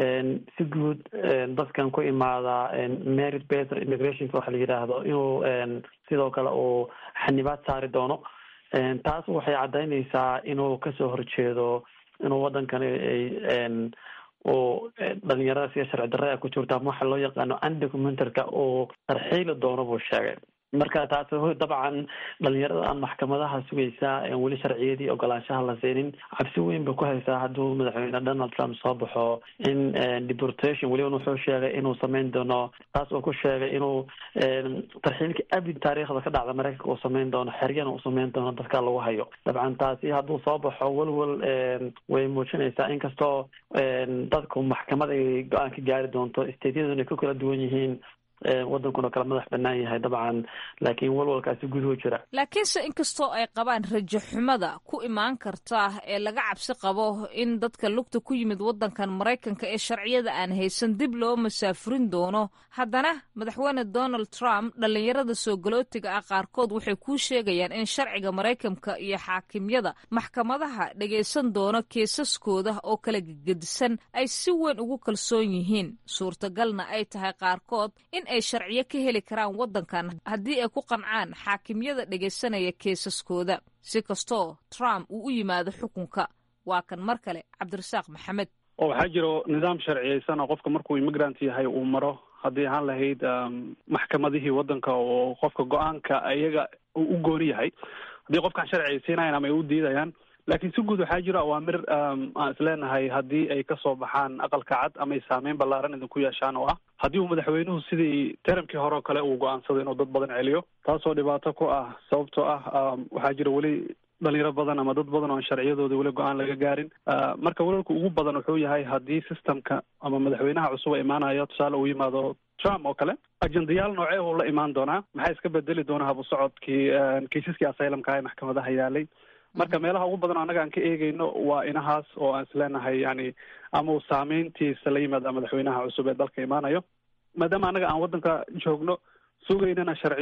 si guud dadkan ku imaada merit based immigrationka waxa la yidhaahdo inuu sidoo kale uu xanibaad saari doono taas waxay caddaynaysaa inuu kasoo horjeedo inuu waddankan ay uu dhalinyarada sida sharci darre a ku jirto ama waxa loo yaqaano undocumentarka uu tarxiili doono buu sheegay marka taas dabcan dhalinyarada aan maxkamadaha sugaysa weli sharciyadii ogolaanshaha la siinin cabsi weyn bay ku haysaa hadduu madaxweyne donald trump soo baxo in deportation weliba wuxuu sheegay inuu sameyn doono taas uu ku sheegay inuu tarxiilka abid taariikhda ka dhacda maraykanka uu sameyn doono xeryana uu sameyn doono dadka lagu hayo dabcan taasi hadduu soo baxo welwel way muujinaysaa inkastoo dadku maxkamad ay go-aan ka gaari doonto stateyaduna ay ku kala duwan yihiin waddankuna kala madax bannaan yahay dabcan laakiin walwalkaasi guduhu jira laakiinse inkastoo ay qabaan rajo xumada ku imaan karta ee laga cabsi qabo in dadka lugta ku yimid waddankan maraykanka ee sharciyada aan haysan dib loo masaafurin doono haddana madaxweyne donald trump dhallinyarada soo galootiga ah qaarkood waxay kuu sheegayaan in sharciga maraykanka iyo xaakimyada maxkamadaha dhagaysan doono keesaskooda oo kala gegedisan ay si weyn ugu kalsoon yihiin suurtagalna ay tahay qaarkood in ay sharciyo ka heli karaan waddankan haddii ay ku qancaan xaakimyada dhegaysanaya keesaskooda si kastoo trump uu u yimaado xukunka waa kan mar kale cabdirasaaq maxamed oo waxaa jiro nidaam sharciyeysan oo qofka markuu immigrant yahay uu maro haddii ahaan lahayd maxkamadihii waddanka oo qofka go-aanka iyaga uu u gooni yahay haddii qofkaan sharciyeysiinayan ama ay u diidayaan laakiin si guud waxaa jira awaamir aan isleenahay haddii ay kasoo baxaan aqalka cad ama ay saameyn ballaaran idinku yeeshaan oo ah haddii uu madaxweynuhu sidii teramkii hore oo kale uu go-aansado inuu dad badan celiyo taasoo dhibaato ku ah sababtoo ah waxaa jira weli dhalinyaro badan ama dad badan oo aan sharciyadooda weli go-aan laga gaarin marka walwalka ugu badan wuxuu yahay haddii systemka ama madaxweynaha cusub a imaanayo tusaale uu yimaado trump oo kale ajendayaal noocee uu la imaan doonaa maxaa iska bedeli doona habu socodkii kiisaskii asylumka ee maxkamadaha yaalay marka meelaha ugu badan annaga aan ka eegeyno waa inahaas oo aan isleenahay yani ama uu saameyntiisa la yimaada madaxweynaha cusub ee dalka imaanayo maadaama annaga aan waddanka joogno sugaynana sharciyo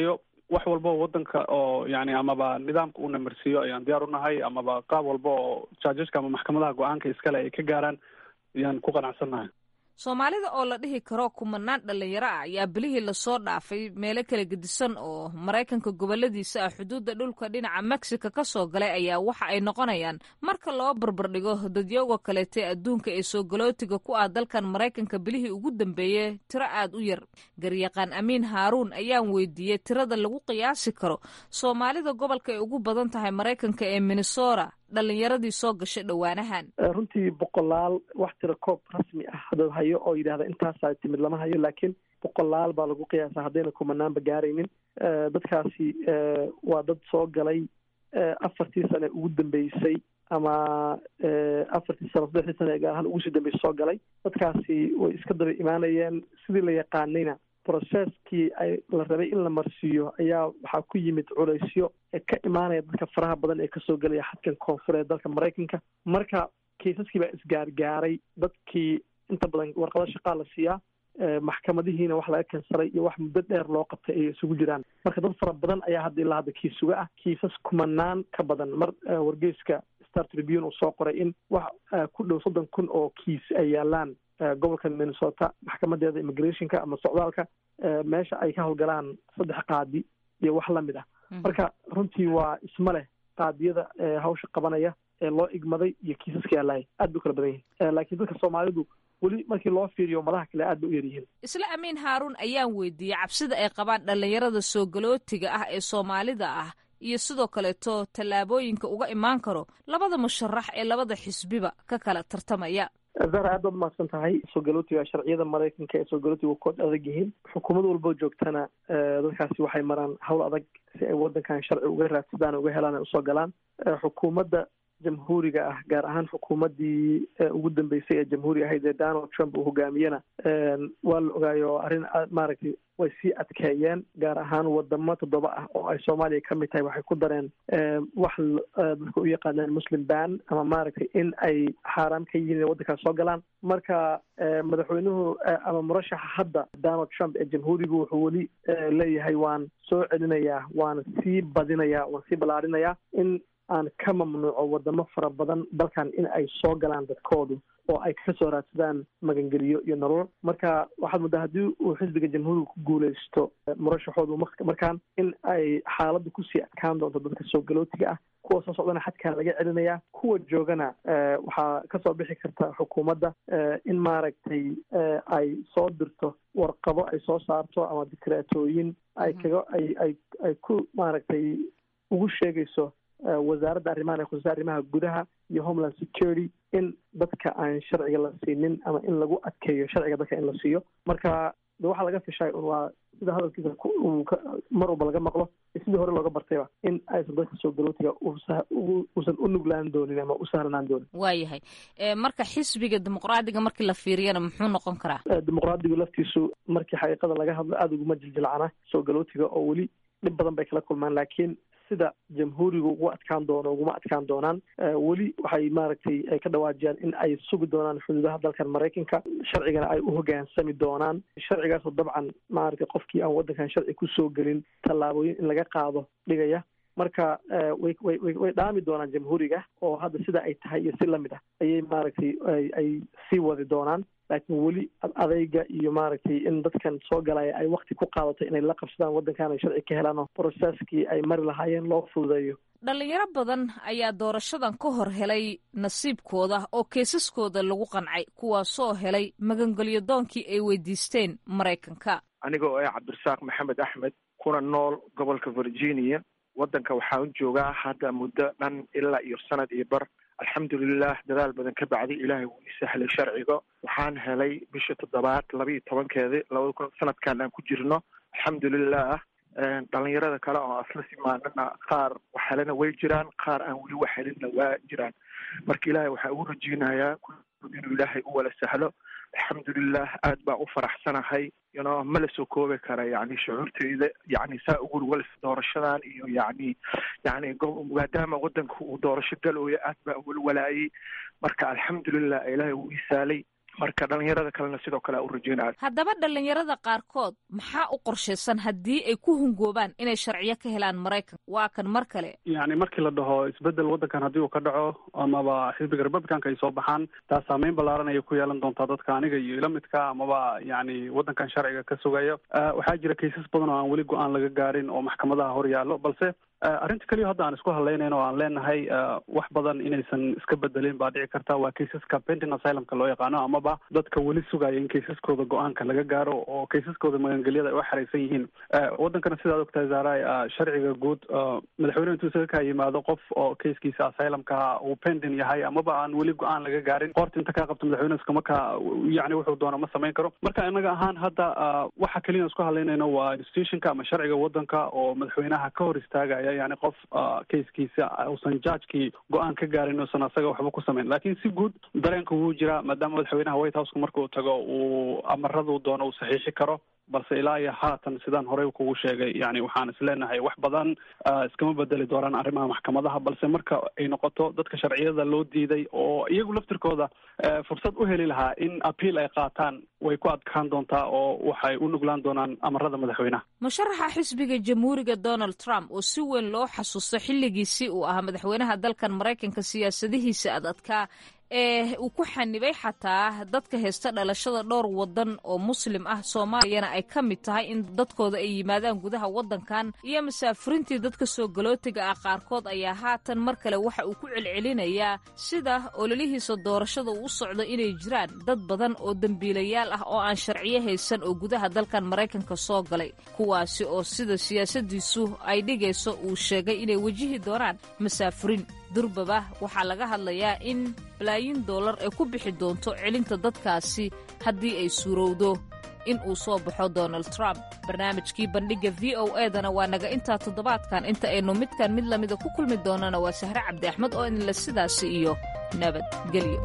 wax walba oo wadanka oo yani amaba nidaamka uuna marsiiyo ayaan diyaar unahay amaba qaab walba oo jaajaska ama maxkamadaha go-aanka iskale ay ka gaaraan ayaan ku qanacsannahay soomaalida oo la dhihi karo kumanaan dhalinyaro ah ayaa bilihii lasoo dhaafay meelo kala gedisan oo maraykanka goboladiisa ah xuduudda dhulka dhinaca mexico ka soo galay ayaa waxa ay noqonayaan marka loo barbardhigo dadyooga kaleete adduunka ee soo galootiga ku ah dalkan maraykanka bilihii ugu dambeeyey tiro aad u yar garyaqaan amiin haaruun ayaan weydiiyey tirada lagu qiyaasi karo soomaalida gobolka ay ugu badan tahay maraykanka ee minnesota dhalinyaradii soo gashay dhowaanahan runtii boqolaal wax tira koob rasmi ah hadad hayo oo yidhahda intaasaa timid lama hayo laakiin boqolaal baa lagu qiyaasa haddayna kumanaanba gaaraynin dadkaasi waa dad soo galay afartii sane ugu dambeysay ama afartii sano saddexdii sane gaar ahaan ugu sii dambeysay soo galay dadkaasi way iska daba imaanayeen sidii la yaqaanayna processkii ay la rabay in la marsiiyo ayaa waxaa ku yimid culaysyo ee ka imaanaya dadka faraha badan ee kasoo gelaya xadkan koonfureed dalka maraykanka marka kaysaskii baa isgaargaaray dadkii inta badan warqado shaqaa la siiyaa maxkamadihiina wax laga kansalay iyo wax muddo dheer loo qabtay ay isugu jiraan marka dad fara badan ayaa hadda ilaa hadda kiisuga ah kiisas kumanaan ka badan mar wargeyska star tribune uu soo qoray in wax ku dhow soddon kun oo kiis ay yaalaan gobolka minnesota maxkamadeeda immigrationka ama socdaalka meesha ay ka howlgalaan saddex qaadi iyo wax lamid ah marka runtii waa isma leh qaadiyada hawsha qabanaya ee loo igmaday iyo kiisaska yaalaaya aad bay u kala badan yihin laakiin dadka soomaalidu weli markii loo fiiriyo madaha kale aad bay u yaryihiin isla amiin haaruun ayaan weydiiyey cabsida ay qabaan dhalinyarada soo galootiga ah ee soomaalida ah iyo sidoo kaleeto tallaabooyinka uga imaan karo labada musharax ee labada xisbiba ka kala tartamaya zahra aad baad umahadsan tahay soo galootiga sharciyada maraykanka ee soo galootiga kood adag yihiin xukuumad walboo joogtana dadkaasi waxay maraan hawl adag si ay wadankan sharci uga raadsadaan uga helaan ay usoo galaan xukuumadda jamhuuriga ah gaar ahaan xukuumaddii ugu dambeysay ee jamhuuri ahayd ee donald trump uu hogaamiyena waa la ogaayo arrin maaragtay way sii adkeeyeen gaar ahaan wadamo toddoba ah oo ay soomaaliya ka mid tahay waxay ku dareen wax dadka u yaqaanaan muslim ban ama maaragtay in ay xaaraam ka yihiin inay waddankaas soo galaan marka madaxweynuhu ama murashaxa hadda donald trump ee jamhuurigu wuxuu weli leeyahay waan soo celinayaa waan sii badinayaa waan sii ballaarinayaa in aan ka mamnuuco wadamo fara badan dalkan in ay soo galaan dadkoodu oo ay kasoo raadsadaan magangeliyo iyo nolol marka waxaad muddaa haddii uu xisbiga jamhuuriga ku guuleysto murashaxoodu markaan in ay xaaladda kusii adkaan doonto dadka soo galootiga ah kuwa soo socdana xadkaa laga celinayaa kuwa joogana waxaa kasoo bixi karta xukuumadda in maaragtay ay soo dirto warqado ay soo saarto ama dikreatooyin ay kaga ay ay ay ku maaragtay ugu sheegayso wasaaradda arrimahan ee khusaysa arrimaha gudaha iyo homeland security in dadka aan sharciga la siinin ama in lagu adkeeyo sharciga dadka in la siiyo marka de waxaa laga fishay un waa sida hadalkiisa mar walba laga maqlo sidii hore looga bartayba in aysan dadka soo galootiga uusan u nuglaan doonin ama u sahlanaan doonin waayahay marka xisbiga dimuqraadiga markii la fiiriyana muxuu noqon karaa dimuqraadigu laftiisu markii xaqiiqada laga hadlo aada uguma jiljilcana soo galootiga oo weli dhib badan bay kala kulmaan laakiin sida jamhuuriga ugu adkaan doono uguma adkaan doonaan weli waxay maaragtay ay ka dhawaajiyaan in ay sugi doonaan xuduudaha dalkan maraykanka sharcigana ay u hogaansami doonaan sharcigaasoo dabcan maaragtay qofkii aan waddankan sharci kusoo gelin tallaabooyin in laga qaado dhigaya marka way way way way dhaami doonaan jamhuuriga oo hadda sida ay tahay iyo si lamid ah ayay maaragtay ay ay sii wadi doonaan laakiin weli adayga iyo maaragtay in dadkan soo galaya ay wakti ku qaadato inay la qabsadaan waddankan ay sharci ka helaan oo processkii ay mari lahaayeen loo fududeeyo dhalinyaro badan ayaa doorashadan ka hor helay nasiibkooda oo keesaskooda lagu qancay kuwaasoo helay magangelyo doonkii ay weydiisteen maraykanka aniga oo ah cabdirasaaq maxamed axmed kuna nool gobolka virginia waddanka waxaan joogaa hadda muddo dhan ilaa iyo sanad iyo bar alxamdulilah dadaal badan ka bacdi ilaahay wuu ii sahlay sharciga waxaan helay bisha toddobaad laba iyo tobankeedi labada kun sanadkan aan ku jirno alxamdulilah dhalinyarada kale oo asla simaanana qaar wax helana way jiraan qaar aan weli wax helinna waa jiraan marka ilaahay waxaa ugu rajeynayaa inuu ilaahay u wala sahlo alxamdulilah aad baan u faraxsanahay yno ma la soo koobi kara yani shucuurteyda yani saa ugu walis doorashadan iyo yani yani maadaama wadanka uu doorasho galooyo aad baan uwala walaayay marka alxamdulilah ilaahay wuu isaalay marka dhalinyarada kalena sidoo kale u rajeynaya haddaba dhalinyarada qaarkood maxaa u qorshaysan haddii ay ku hungoobaan inay sharciyo ka helaan maraykan waa kan mar kale yani markii la dhaho isbedel waddankan haddii uu ka dhaco amaba xisbiga republicanka ay soo baxaan taas saameyn ballaaran ayay ku yeelan doontaa dadka aniga iyo ila midka amaba yani waddankan sharciga ka sugaya waxaa jira kaysas badan oo aan weli go-aan laga gaarin oo maxkamadaha hor yaallo balse arrinta keliya hadda aan isku hadlaynayno o aan leenahay wax badan inaysan iska bedelin baa dhici karta waa kaysaska pending asylumka loo yaqaano amaba dadka weli sugaya in kaysaskooda go-aanka laga gaaro oo kaysaskooda magangelyada ay u xaraysan yihiin waddankana sidaad ogtahay zaaray sharciga guud madaxweyne intuu isaga kaa yimaado qof oo kayskiisa asylumka uu pending yahay amaba aan weli go-aan laga gaarin qoorta inta kaa qabto madaxweyne iskama ka yani wuxuu doona ma samayn karo marka inaga ahaan hadda waxa keliya isku hadlaynayno waa institutionka ama sharciga waddanka oo madaxweynaha ka hor istaagaya yani qof kayskiisa uusan judgekii go-aan ka gaarin uusan asaga waxba ku samayn lakin si guud dareenka wuu jiraa maadaama madaxweynaha white houseka marka uu tago uu amaradu doono uu saxiixi karo balse ilaa iyo haatan sidaan horey kugu sheegay yani waxaan isleenahay wax badan iskama bedeli doonaan arrimaha maxkamadaha balse marka ay noqoto dadka sharciyada loo diiday oo iyagu laftirkooda fursad u heli lahaa in appeal ay qaataan way ku adkaan doontaa oo waxay u nuglaan doonaan amarada madaxweynaha musharaxa xisbiga jamhuuriga donald trump oo si weyn loo xasuusto xilligiisii uu ahaa madaxweynaha dalkan maraykanka siyaasadihiisa adadkaa ee uu ku xanibay xataa dadka haysta dhalashada dhowr waddan oo muslim ah soomaaliyana ay ka mid tahay in dadkooda ay yimaadaan gudaha waddankan iyo masaafurintii dadka soo galootiga ah qaarkood ayaa haatan mar kale waxa uu ku celcelinayaa sida ololihiisa doorashada uu u socdo inay jiraan dad badan oo dembiilayaal ah oo aan sharciyo haysan oo gudaha dalkan maraykanka soo galay kuwaasi oo sida siyaasadiisu ay dhigayso uu sheegay inay wejihi doonaan masaafurin durbaba waxaa laga hadlayaa in balaayin dollar ay ku bixi doonto celinta dadkaasi haddii ay suurowdo in uu soo baxo donald trump barnaamijkii bandhigga v o edana waa naga intaa toddobaadkan inta aynu midkan mid lamida ku kulmi doonana waa sahre cabdi axmed oo idinle sidaasi iyo nabadgelyo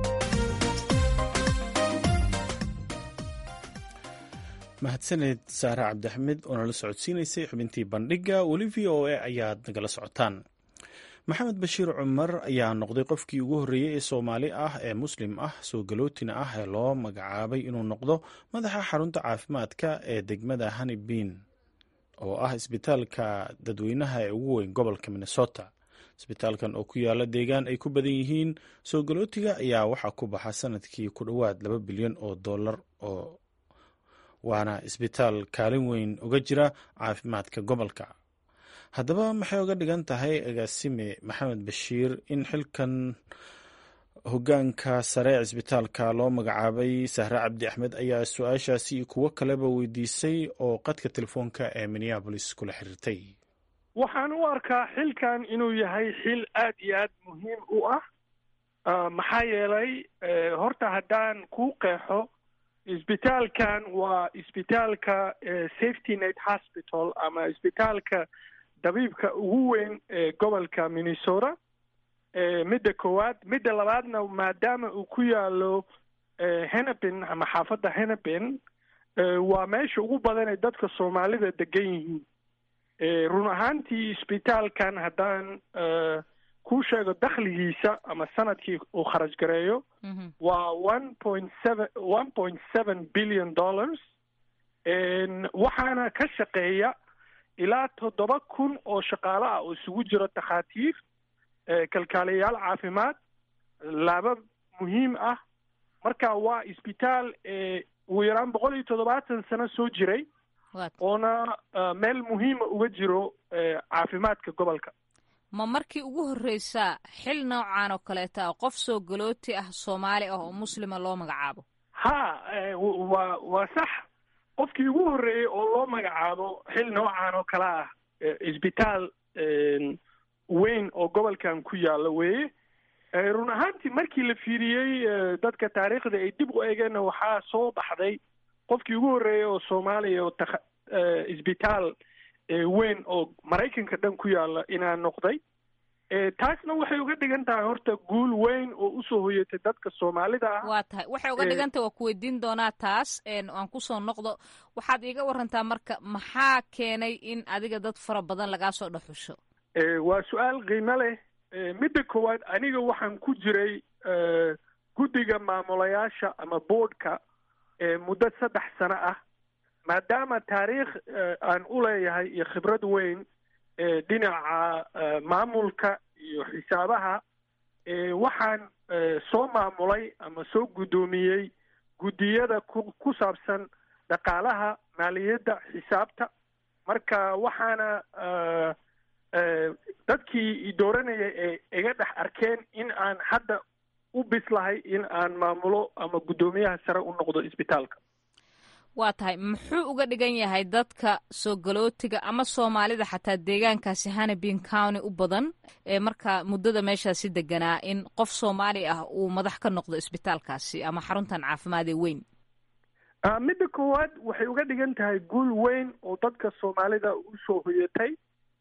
mahadsaneed saare cabdiaxmed oo nala socodsiinaysay xubintii bandhigga weli v o a ayaad nagala socotaan maxamed bashiir cumar ayaa noqday qofkii ugu horreeyey ee soomaali ah ee muslim ah soo galootina ah ee loo magacaabay inuu noqdo madaxa xarunta caafimaadka ee degmada hanibin oo ah isbitaalka dadweynaha ee ugu weyn gobolka minnesota isbitaalkan oo ku yaala deegaan ay ku badan yihiin soo galootiga ayaa waxaa ku baxa sanadkii ku dhowaad laba bilyan oo dollar oo waana isbitaal kaalin weyn uga jira caafimaadka gobolka haddaba maxay uga dhigan tahay agaasime maxamed bashiir in xilkan hogaanka sare ee cisbitaalka loo magacaabay sahre cabdi axmed ayaa su-aashaasi iyo kuwo kaleba weydiisay oo qadka telefoonka ee minneabolis kula xiriirtay waxaan u arkaa xilkan inuu yahay xil aad iyo aad muhiim u ah maxaa yeelay horta haddaan kuu qeexo isbitaalkan waa isbitaalka safety net hospital ama isbitaalka dabiibka ugu weyn ee gobolka minnesota midda koowaad midda labaadna maadaama uu ku yaalo henepin ama xaafadda henepin waa meesha ugu badan ee dadka soomaalida degan yihiin run ahaantii isbitaalkan haddaan kuu sheego dakhligiisa ama sanadkii uu kharaj gareeyo waa one point seven one point seven billion dollars waxaana ka shaqeeya ilaa toddoba kun oo shaqaale ah oo isugu jiro takhaatiir kalkaaliyayaal caafimaad laaba muhiim ah marka waa isbitaal ugu yaraan boqol iyo toddobaatan sano soo jiray oona meel muhiima uga jiro caafimaadka gobolka ma markii ugu horreysaa xil noocan oo kaleeta qof soo galooti ah soomaali ah oo muslima loo magacaabo ha waa waa sax qofkii ugu horreeyey oo loo magacaabo xil noocan oo kale ah isbitaal weyn oo gobolkan ku yaalla weeye run ahaantii markii la fiiriyey dadka taariikhda ay dib u eegeenna waxaa soo baxday qofkii ugu horreeyey oo soomaaliya oo takh isbitaal weyn oo maraykanka dhan ku yaalla inaa noqday taasna waxay uga dhigan tahay horta guul weyn oo usoo hoyatay dadka soomaalida ah waa tahay waxay uga dhigan tahay waa ku weydiin doonaa taas aan kusoo noqdo waxaad iiga warantaa marka maxaa keenay in adiga dad fara badan lagaa soo dhexusho waa su-aal qiimo leh midda koowaad aniga waxaan ku jiray guddiga guddiga maamulayaasha ama boardka muddo saddex sano ah maadaama taariikh aan u leeyahay iyo khibrad weyn dhinaca maamulka iyo xisaabaha waxaan soo maamulay ama soo guddoomiyey guddiyada ku ku saabsan dhaqaalaha maaliyadda xisaabta marka waxaana dadkii dooranaya ee iga dhex arkeen in aan hadda u bislahay in aan maamulo ama guddoomiyaha sare u noqdo isbitaalka waa tahay muxuu uga dhigan yahay dadka soo galootiga ama soomaalida xataa deegaankaasi hanabin county u badan ee markaa muddada meeshaasi deganaa in qof soomaali ah uu madax ka noqdo isbitaalkaasi ama xaruntan caafimaad ee weyn midda koowaad waxay uga dhigan tahay guul weyn oo dadka soomaalida usoo hoyatay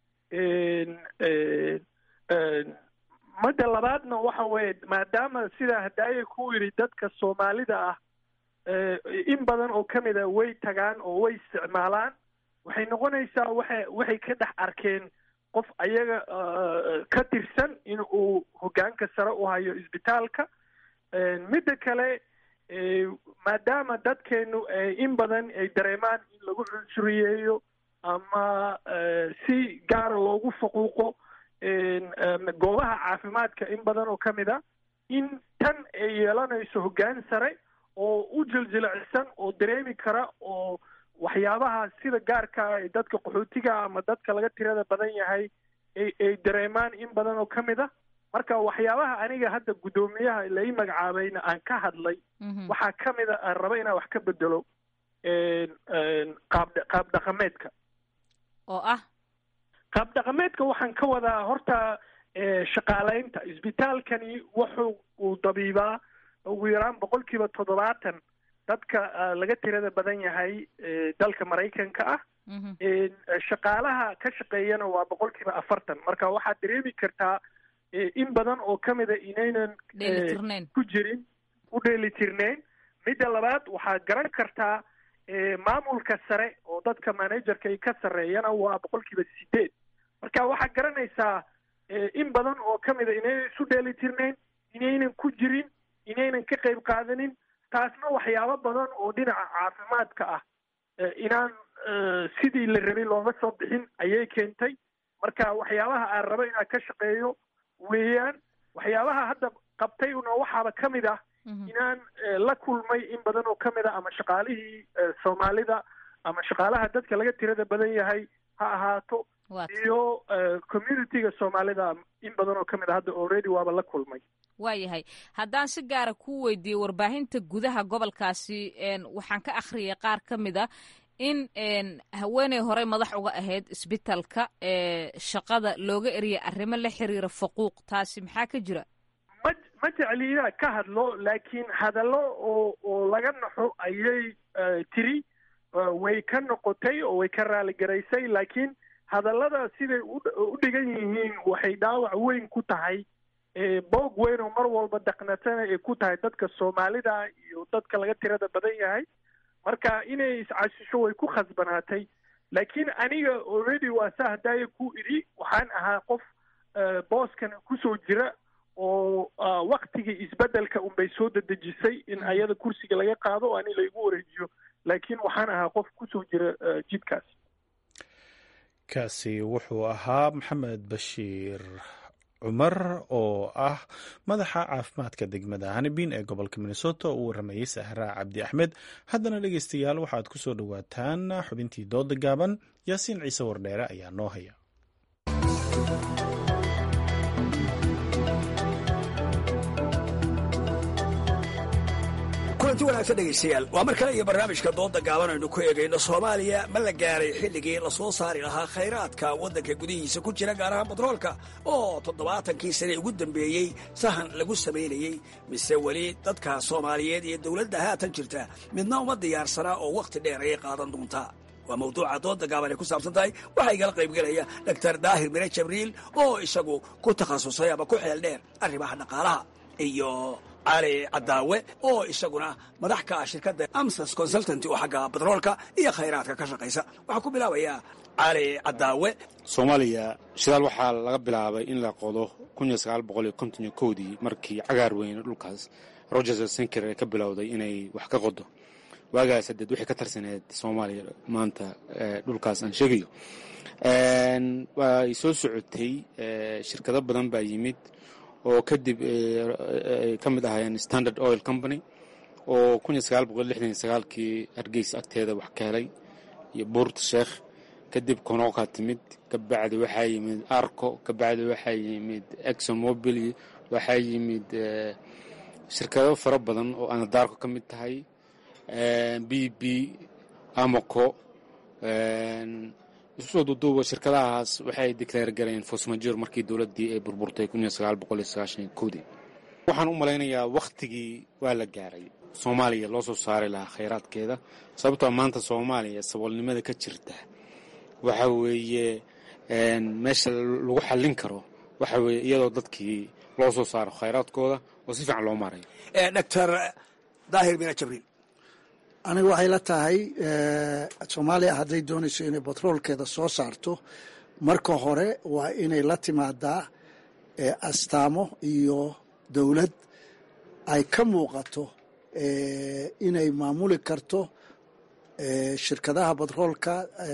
midda labaadna waxa weeye maadaama sidaa hadaaye ku yidhi dadka soomaalida ah in badan oo ka mida way tagaan oo way isticmaalaan waxay noqonaysaa waxay waxay ka dhex arkeen qof ayaga ka tirsan in uu hoggaanka sare u hayo isbitaalka midda kale maadaama dadkeenu in badan ay dareemaan in lagu cunsuriyeeyo ama si gaara loogu faquuqo goobaha caafimaadka in badan oo ka mid a in tan ay yeelanayso hoggaan sare oo u jiljilacsan oo dareemi kara oo waxyaabaha sida gaarka ay dadka qaxootiga ama dadka laga tirada badan yahay ay ay dareemaan in badan oo ka mid a marka waxyaabaha aniga hadda guddoomiyaha la ii magacaabayna aan ka hadlay waxaa ka mid a aan raba inaan wax ka bedelo qaab qaab dhaqameedka oo ah qaab dhaqameedka waxaan ka wadaa horta shaqaalaynta isbitaalkani wuxuu uu dabiibaa ugu yaraan boqol kiiba toddobaatan dadka laga tirada badan yahay dalka maraykanka ah shaqaalaha ka shaqeeyana waa boqol kiiba afartan marka waxaad dareemi kartaa in badan oo ka mida inaynan ku jirin u dheelitirneyn midda labaad waxaad garan kartaa maamulka sare oo dadka managerka ay ka sarreeyana waa boqol kiiba sideed marka waxaad garanaysaa in badan oo ka mida inaynan isu dheelitirneyn inaynan ku jirin inaynan ka qayb qaadanin taasna waxyaabo badan oo dhinaca caafimaadka ah inaan sidii la rabay looga soo bixin ayay keentay marka waxyaabaha aan rabo inaan ka shaqeeyo weeyaan waxyaabaha hadda qabtay una waxaaba ka mid ah inaan la kulmay in badan oo ka mid ah ama shaqaalihii soomaalida ama shaqaalaha dadka laga tirada badan yahay ha ahaato iyo communitiga soomaalida in badan oo ka mid a hadda already waaba la kulmay waayahay haddaan si gaara kuu weydiiyo warbaahinta gudaha gobolkaasi waxaan ka akhriyay qaar ka mid a in haweeney horey madax uga ahayd isbitalka shaqada looga eriyay arrimo la xiriira faquuq taasi maxaa ka jira ma ma jecli inaan ka hadlo laakiin hadallo oo oo laga naxo ayay tiri way ka noqotay oo way ka raaligaraysay laakiin hadallada siday u dhigan yihiin waxay dhaawac weyn ku tahay boog weyn oo mar walba daqnatana ay ku tahay dadka soomaalida iyo dadka laga tirada badan yahay marka inay iscasisho way ku khasbanaatay laakiin aniga already waa saa haddaaya ku idhi waxaan ahaa qof booskan kusoo jira oo waktigii isbeddelka unbay soo dedejisay in ayada kursiga laga qaado oo ani laigu wareejiyo laakiin waxaan ahaa qof kusoo jira jidkaas kaasi wuxuu ahaa maxamed bashiir cumar oo ah madaxa caafimaadka degmada hanibin ee gobolka minnesota oo u waramayey sahraa cabdi axmed haddana dhegeystayaal waxaad ku soo dhowaataan xubintii dooda gaaban yaasiin ciise wardheere ayaa noo haya kulanti wanaagsan dhegaystayaal waa mar kale iyo barnaamijka dooda gaaban aynu ku eegayno soomaaliya ma la gaaray xilligii la soo saari lahaa khayraadka waddanka gudihiisa ku jira gaar ahaan batroolka oo toddobaatankii sane ugu dambeeyey sahan lagu samaynayey mise weli dadka soomaaliyeed iyo dowladda haatan jirta midna uma diyaarsanaa oo wakhti dheer ayay qaadan doontaa waa mawduuca dooda gaaban ay ku saabsan tahay waxaa igala qaybgelaya doctor daahir mire jabriil oo isagu ku takhasusay ama ku xeel dheer arrimaha dhaqaalaha iyo cali cadaawe oo isaguna madax ka ah shirkadda amsas consultanty oo xagga batroolka iyo khayraadka ka shaqaysa waxaa ku bilaabayaa cali cadaawe soomaaliya shidaal waxaa laga bilaabay in la qodo dii markii cagaar weyne dhulkaas rogers senker ee ka bilowday inay wax ka qodo waagaas hadeed waxay ka tarsaneed soomaaliya maanta dhulkaas aan sheegayo way soo socotay shirkado badan baa yimid oo kadib ay ka mid ahaayeen standard oil company oo kii hargeysa agteeda wax ka helay iyo buurta sheekh kadib konoka timid kabacdi waxaa yimid arco kabacdi waxaa yimid exxon mobil waxaa yimid shirkado fara badan oo anadarko ka mid tahay b b amoco isu soo duuduuba shirkadahaas waxay declaar gareen fosmajor markii dowladdii ay burburtay dii waxaan u malaynayaa wakhtigii waa la gaaray soomaaliya loo soo saari lahaa khayraadkeeda sababtoo maanta soomaaliya saboolnimada ka jirta waxa weeye meesha lagu xallin karo waxa weeye iyadoo dadkii loo soo saaro khayraadkooda oo si fiican loo maarayo doctor daahir mina jabriil aniga waxay la tahay soomaaliya hadday doonayso inay batroolkeeda soo saarto marka hore waa inay la timaadaa astaamo iyo dowlad ay ka muuqato inay maamuli karto shirkadaha batroolka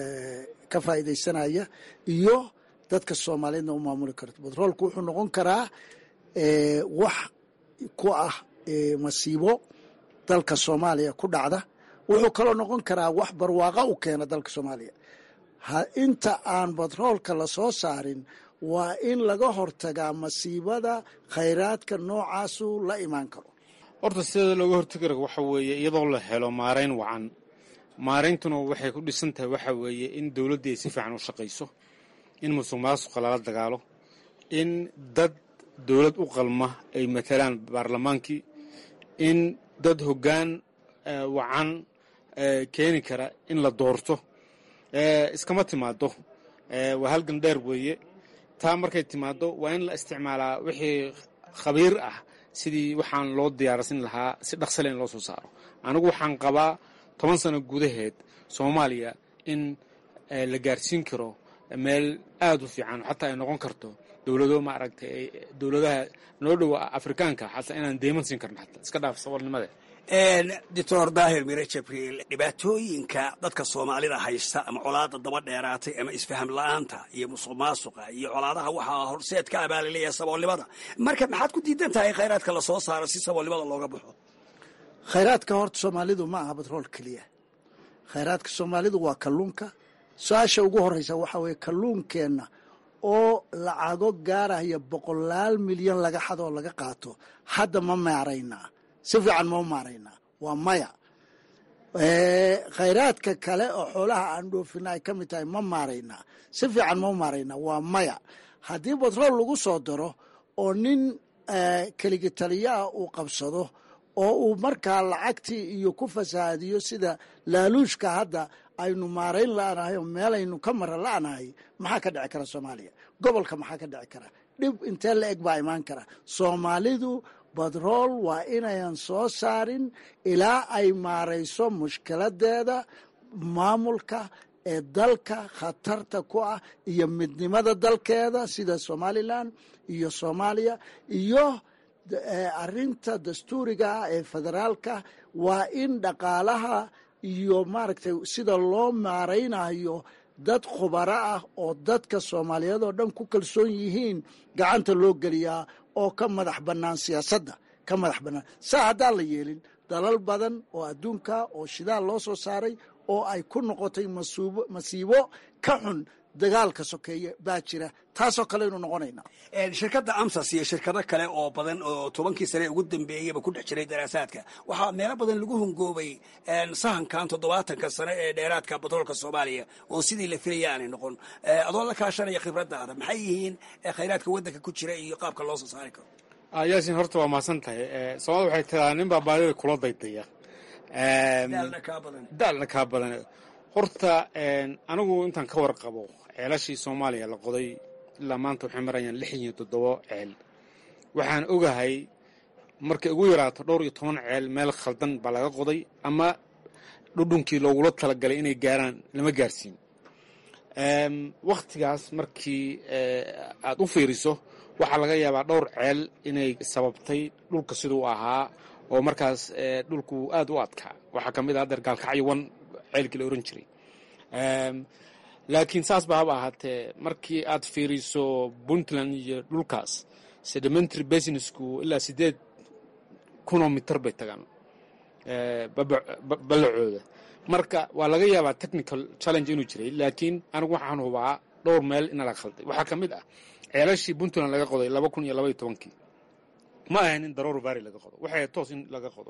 ka faa'iidaysanaya iyo dadka soomaaliyeedna u maamuli karto batroolku wuxuu noqon karaa wax ku ah masiibo dalka soomaaliya ku dhacda wuxuu kaloo noqon karaa wax barwaaqa u keena dalka soomaaliya inta aan batroolka la soo saarin waa in laga hortagaa masiibada khayraadka noocaasu la imaan karo horta sideeda looga hortagi karo waxa weeye iyadoo la helo maarayn wacan maarayntuna waxay ku dhisan tahay waxa weeye in dowladdii ay si fiican u shaqayso in musuq maasuqa lala dagaalo in dad dowlad u qalma ay matalaan baarlamaankii in dad hoggaan wacan keeni kara in la doorto iskama timaado waa halgan dheer weeye taa markay timaado waa in la isticmaalaa wixii khabiir ah sidii waxaan loo diyaarsin lahaa si dhaqsale in loo soo saaro anigu waxaan qabaa toban sano gudaheed soomaaliya in la gaarsiin karo meel aada u fiican xataa ay noqon karto dowlado maaragtay dowladaha noo dhowa afrikaanka xataa inaan deyman siin karno xataa iska dhaaf saboolnimada doctor daahir mire jabriil dhibaatooyinka dadka soomaalida haysta ama colaada daba dheeraatay ama isfaham la-aanta iyo musuq maasuqa iyo colaadaha waxaa horseed ka abaalilaya saboolnimada marka maxaad ku diidan tahay khayraadka lasoo saaro si saboolnimada looga baxo khayraadka horta soomaalidu ma aha batrool keliya khayraadka soomaalidu waa kalluunka su-aasha ugu horeysa waxaa weeye kalluunkeenna oo lacago gaaraya boqolaal milyan laga xadoo laga qaato hadda ma maaraynaa si fiican ma maaraynaa waa maya khayraadka kale oo xoolaha aan dhoofina ay ka mid tahay ma maaraynaa si fiican ma maaraynaa waa maya haddii batrool lagu soo daro oo nin keligi taliyaah uu qabsado oo uu markaa lacagtii iyo ku fasahaadiyo sida laaluushka hadda aynu maarayn la-nahay oo meelaynu ka mara la-nahay maxaa ka dhici kara soomaaliya gobolka maxaa ka dhici kara dhib intee la eg baa imaan kara soomaalidu batrool waa inayan soo saarin ilaa ay maarayso mushkiladeeda maamulka ee dalka khatarta ku ah iyo midnimada dalkeeda sida somalilan iyo soomaaliya iyo arinta dastuuriga ah ee federaalka waa in dhaqaalaha iyo maaragtay sida loo maaraynayo dad khubaro ah oo dadka soomaaliyeed oo dhan ku kalsoon yihiin gacanta loo geliyaa oo ka madax bannaan siyaasadda ka madax bannaan saa haddaan la yeelin dalal badan oo adduunka oo shidaal loo soo saaray oo ay ku noqotay masiibo ka xun dagaalka sokeeye baa jira taasoo kaleynu noqonaynaa shirkadda amsas iyo shirkado kale oo badan oo tobankii sane ugu dambeeyaba ku dhex jiray daraasaadka waxaa meelo badan lagu hungoobay sahankan toddobaatanka sane ee dheeraadka batroolka soomaaliya oo sidii la filaya aanay noqon adoo la kaashanaya khibradaada maxay yihiin khayraadka waddanka ku jira iyo qaabka loo soo saari karo yaasin horta waa mahadsan tahay soomaalida waxay tiraa nin baa baadida kula daydaya daalna kaa badan horta anigu intaan ka warqabo ceelashii soomaaliya la qoday ilaa maanta waxay marayaan lix iyo toddobo ceel waxaan ogahay markay ugu yaraato dhowr iyo toban ceel meel khaldan baa laga qoday ama dhudhunkii loogula talagalay inay gaaraan lama gaarsiin wakhtigaas markii aad u fiiriso waxaa laga yaabaa dhowr ceel inay sababtay dhulka siduu ahaa oo markaas dhulku aad u adkaa waxaa ka mid ah adeer gaalkacyo wan ceelkii la oran jiray laakiin saas ba haba ahaatee markii aad fiiriso puntland iyo dhulkaas sedimentary businessku ilaa sideed kunoo mitar bay tagaan ballacooda marka waa laga yaabaa technical challenge inuu jiray laakiin anigu waxaan hubaa dhowr meel ina la khalday waxaa ka mid ah ceelashii puntland laga qoday laba kun iyo laba iyo tobankii ma ahayn in daroor vary laga qodo waxay toos in laga qodo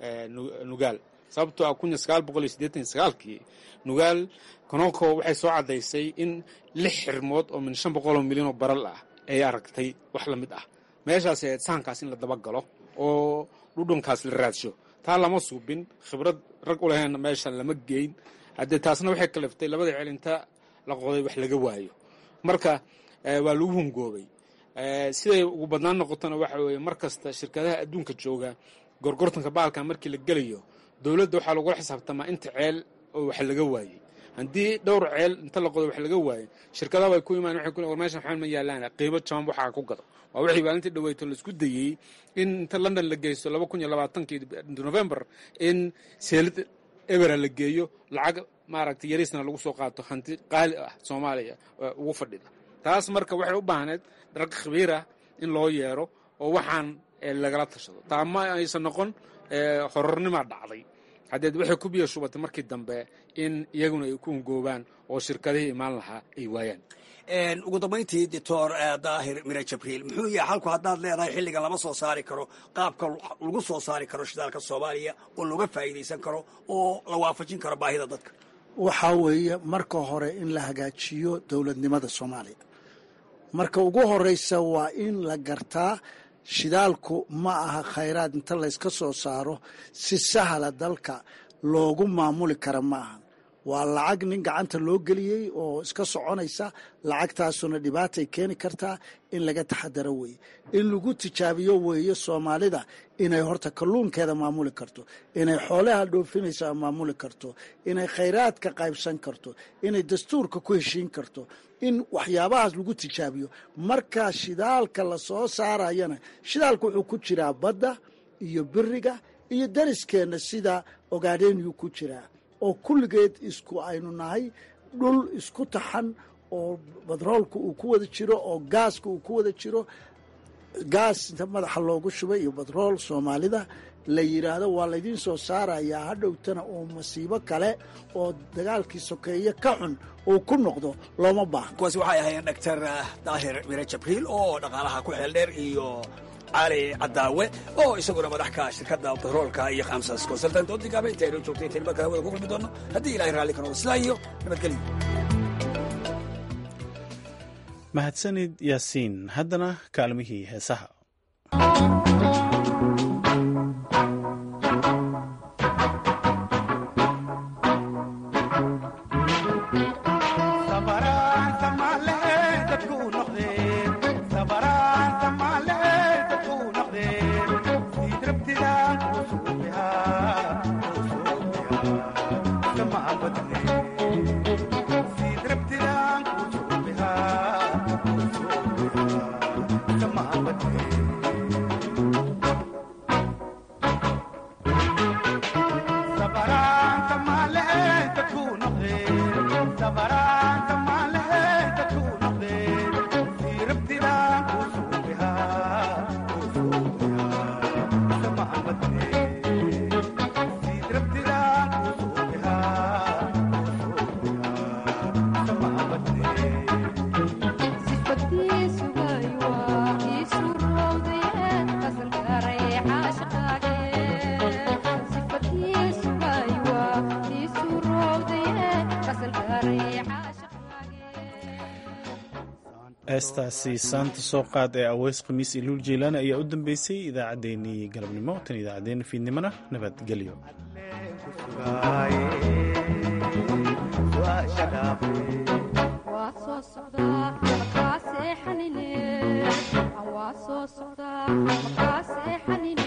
nugaal sababtoo ah kun iyo sagaal boqol iyo siddeetan iyo sagaalkii nugaal kononko waxay soo caddaysay in lix xirmood oo min shan boqol oo milyan oo baral ah ay aragtay wax la mid ah meeshaas ahayd sahankaas in la dabagalo oo dhudhunkaas la raadsho taa lama suubin khibrad rag u lahayn meeshan lama geyn haddee taasna waxay kaliftay labada ceel inta la qoday wax laga waayo marka waa lagu hungoobay siday ugu badnaan noqotona waxa weeye mar kasta shirkadaha adduunka jooga gorgortanka baalka markii la gelayo dowladda waxaa lagula xisaabtamaa inta ceel oo wax laga waayey haddii dhowr ceel inta la qodo wax laga waayo shirkadaha way ku imaan waxay ku war meeshan waxaan ma yaalaan qiimo jaban waxaa ku gado waa wixii maalintii dhaweyto laisku dayey in inta london la geysto laba kun iyo labaatankii november in seelid ebera la geeyo lacag maaragtay yariisna lagu soo qaato hanti qaali ah soomaaliya ugu fadhida taas marka waxay u baahneed rag khabiirah in loo yeero oo waxaan lagala tashado taa ma aysan noqon horornimaa dhacday haddeed waxay ku biyo shubatay markii dambe in iyaguna ay ku ungoobaan oo shirkadihii imaan lahaa ay waayaan ugu dambayntii doctor daahir mire jabriil muxuu yahay halku haddaad leedahay xilligan lama soo saari karo qaabka lagu soo saari karo shidaalka soomaaliya oo looga faa'iidaysan karo oo la waafajin karo baahida dadka waxaa weeye marka hore in la hagaajiyo dowladnimada soomaaliya marka ugu horeysa waa in la gartaa shidaalku ma aha khayraad inta layska soo saaro si sahla dalka loogu maamuli kara ma aha waa lacag nin gacanta loo geliyey oo iska soconaysa lacagtaasuna dhibaatay keeni kartaa in laga taxadaro weeye in lagu tijaabiyo weeye soomaalida inay horta kalluunkeeda maamuli karto inay xoolaha dhoofinaysa maamuli karto inay khayraadka qaybsan karto inay dastuurka ku heshiin karto in waxyaabahaas lagu tijaabiyo marka shidaalka la soo saarayana shidaalka wuxuu ku jiraa badda iyo biriga iyo dariskeenna sida ogaadhenyuu ku jiraa oo kulligeed isku aynu nahay dhul isku taxan oo batroolka uu ku wada jiro oo gaaska uu ku wada jiro gaas inta madaxa loogu shubay iyo batrool soomaalida la yidhaahdo waa laydiin soo saarayaa hadhowtana oo masiibo kale oo dagaalkii sokeeye ka xun uu ku noqdo looma baahno kuwaasi waxay ahaayeen doctor daahir mire jabriil oo dhaqaalaha ku xeel dheer iyo cali cadaawe oo isaguna madax ka shirkadda batroolka iyo khamsas consultant oo digaaba intaynu joogtay tayniba kale wada ku kulmi doono haddii ilahay raalli ka noqdo sidaa iyo nabadgelyo mahadsanid yaasiin haddana kaalmihii heesaha heestaasi saanta soo qaad ee aweys khamiis iyo luul jeylaan ayaa u dambeysay idaacaddeenii galabnimo tan idaacaddeenna fiidnimona nabadgelyo waa soo socdaa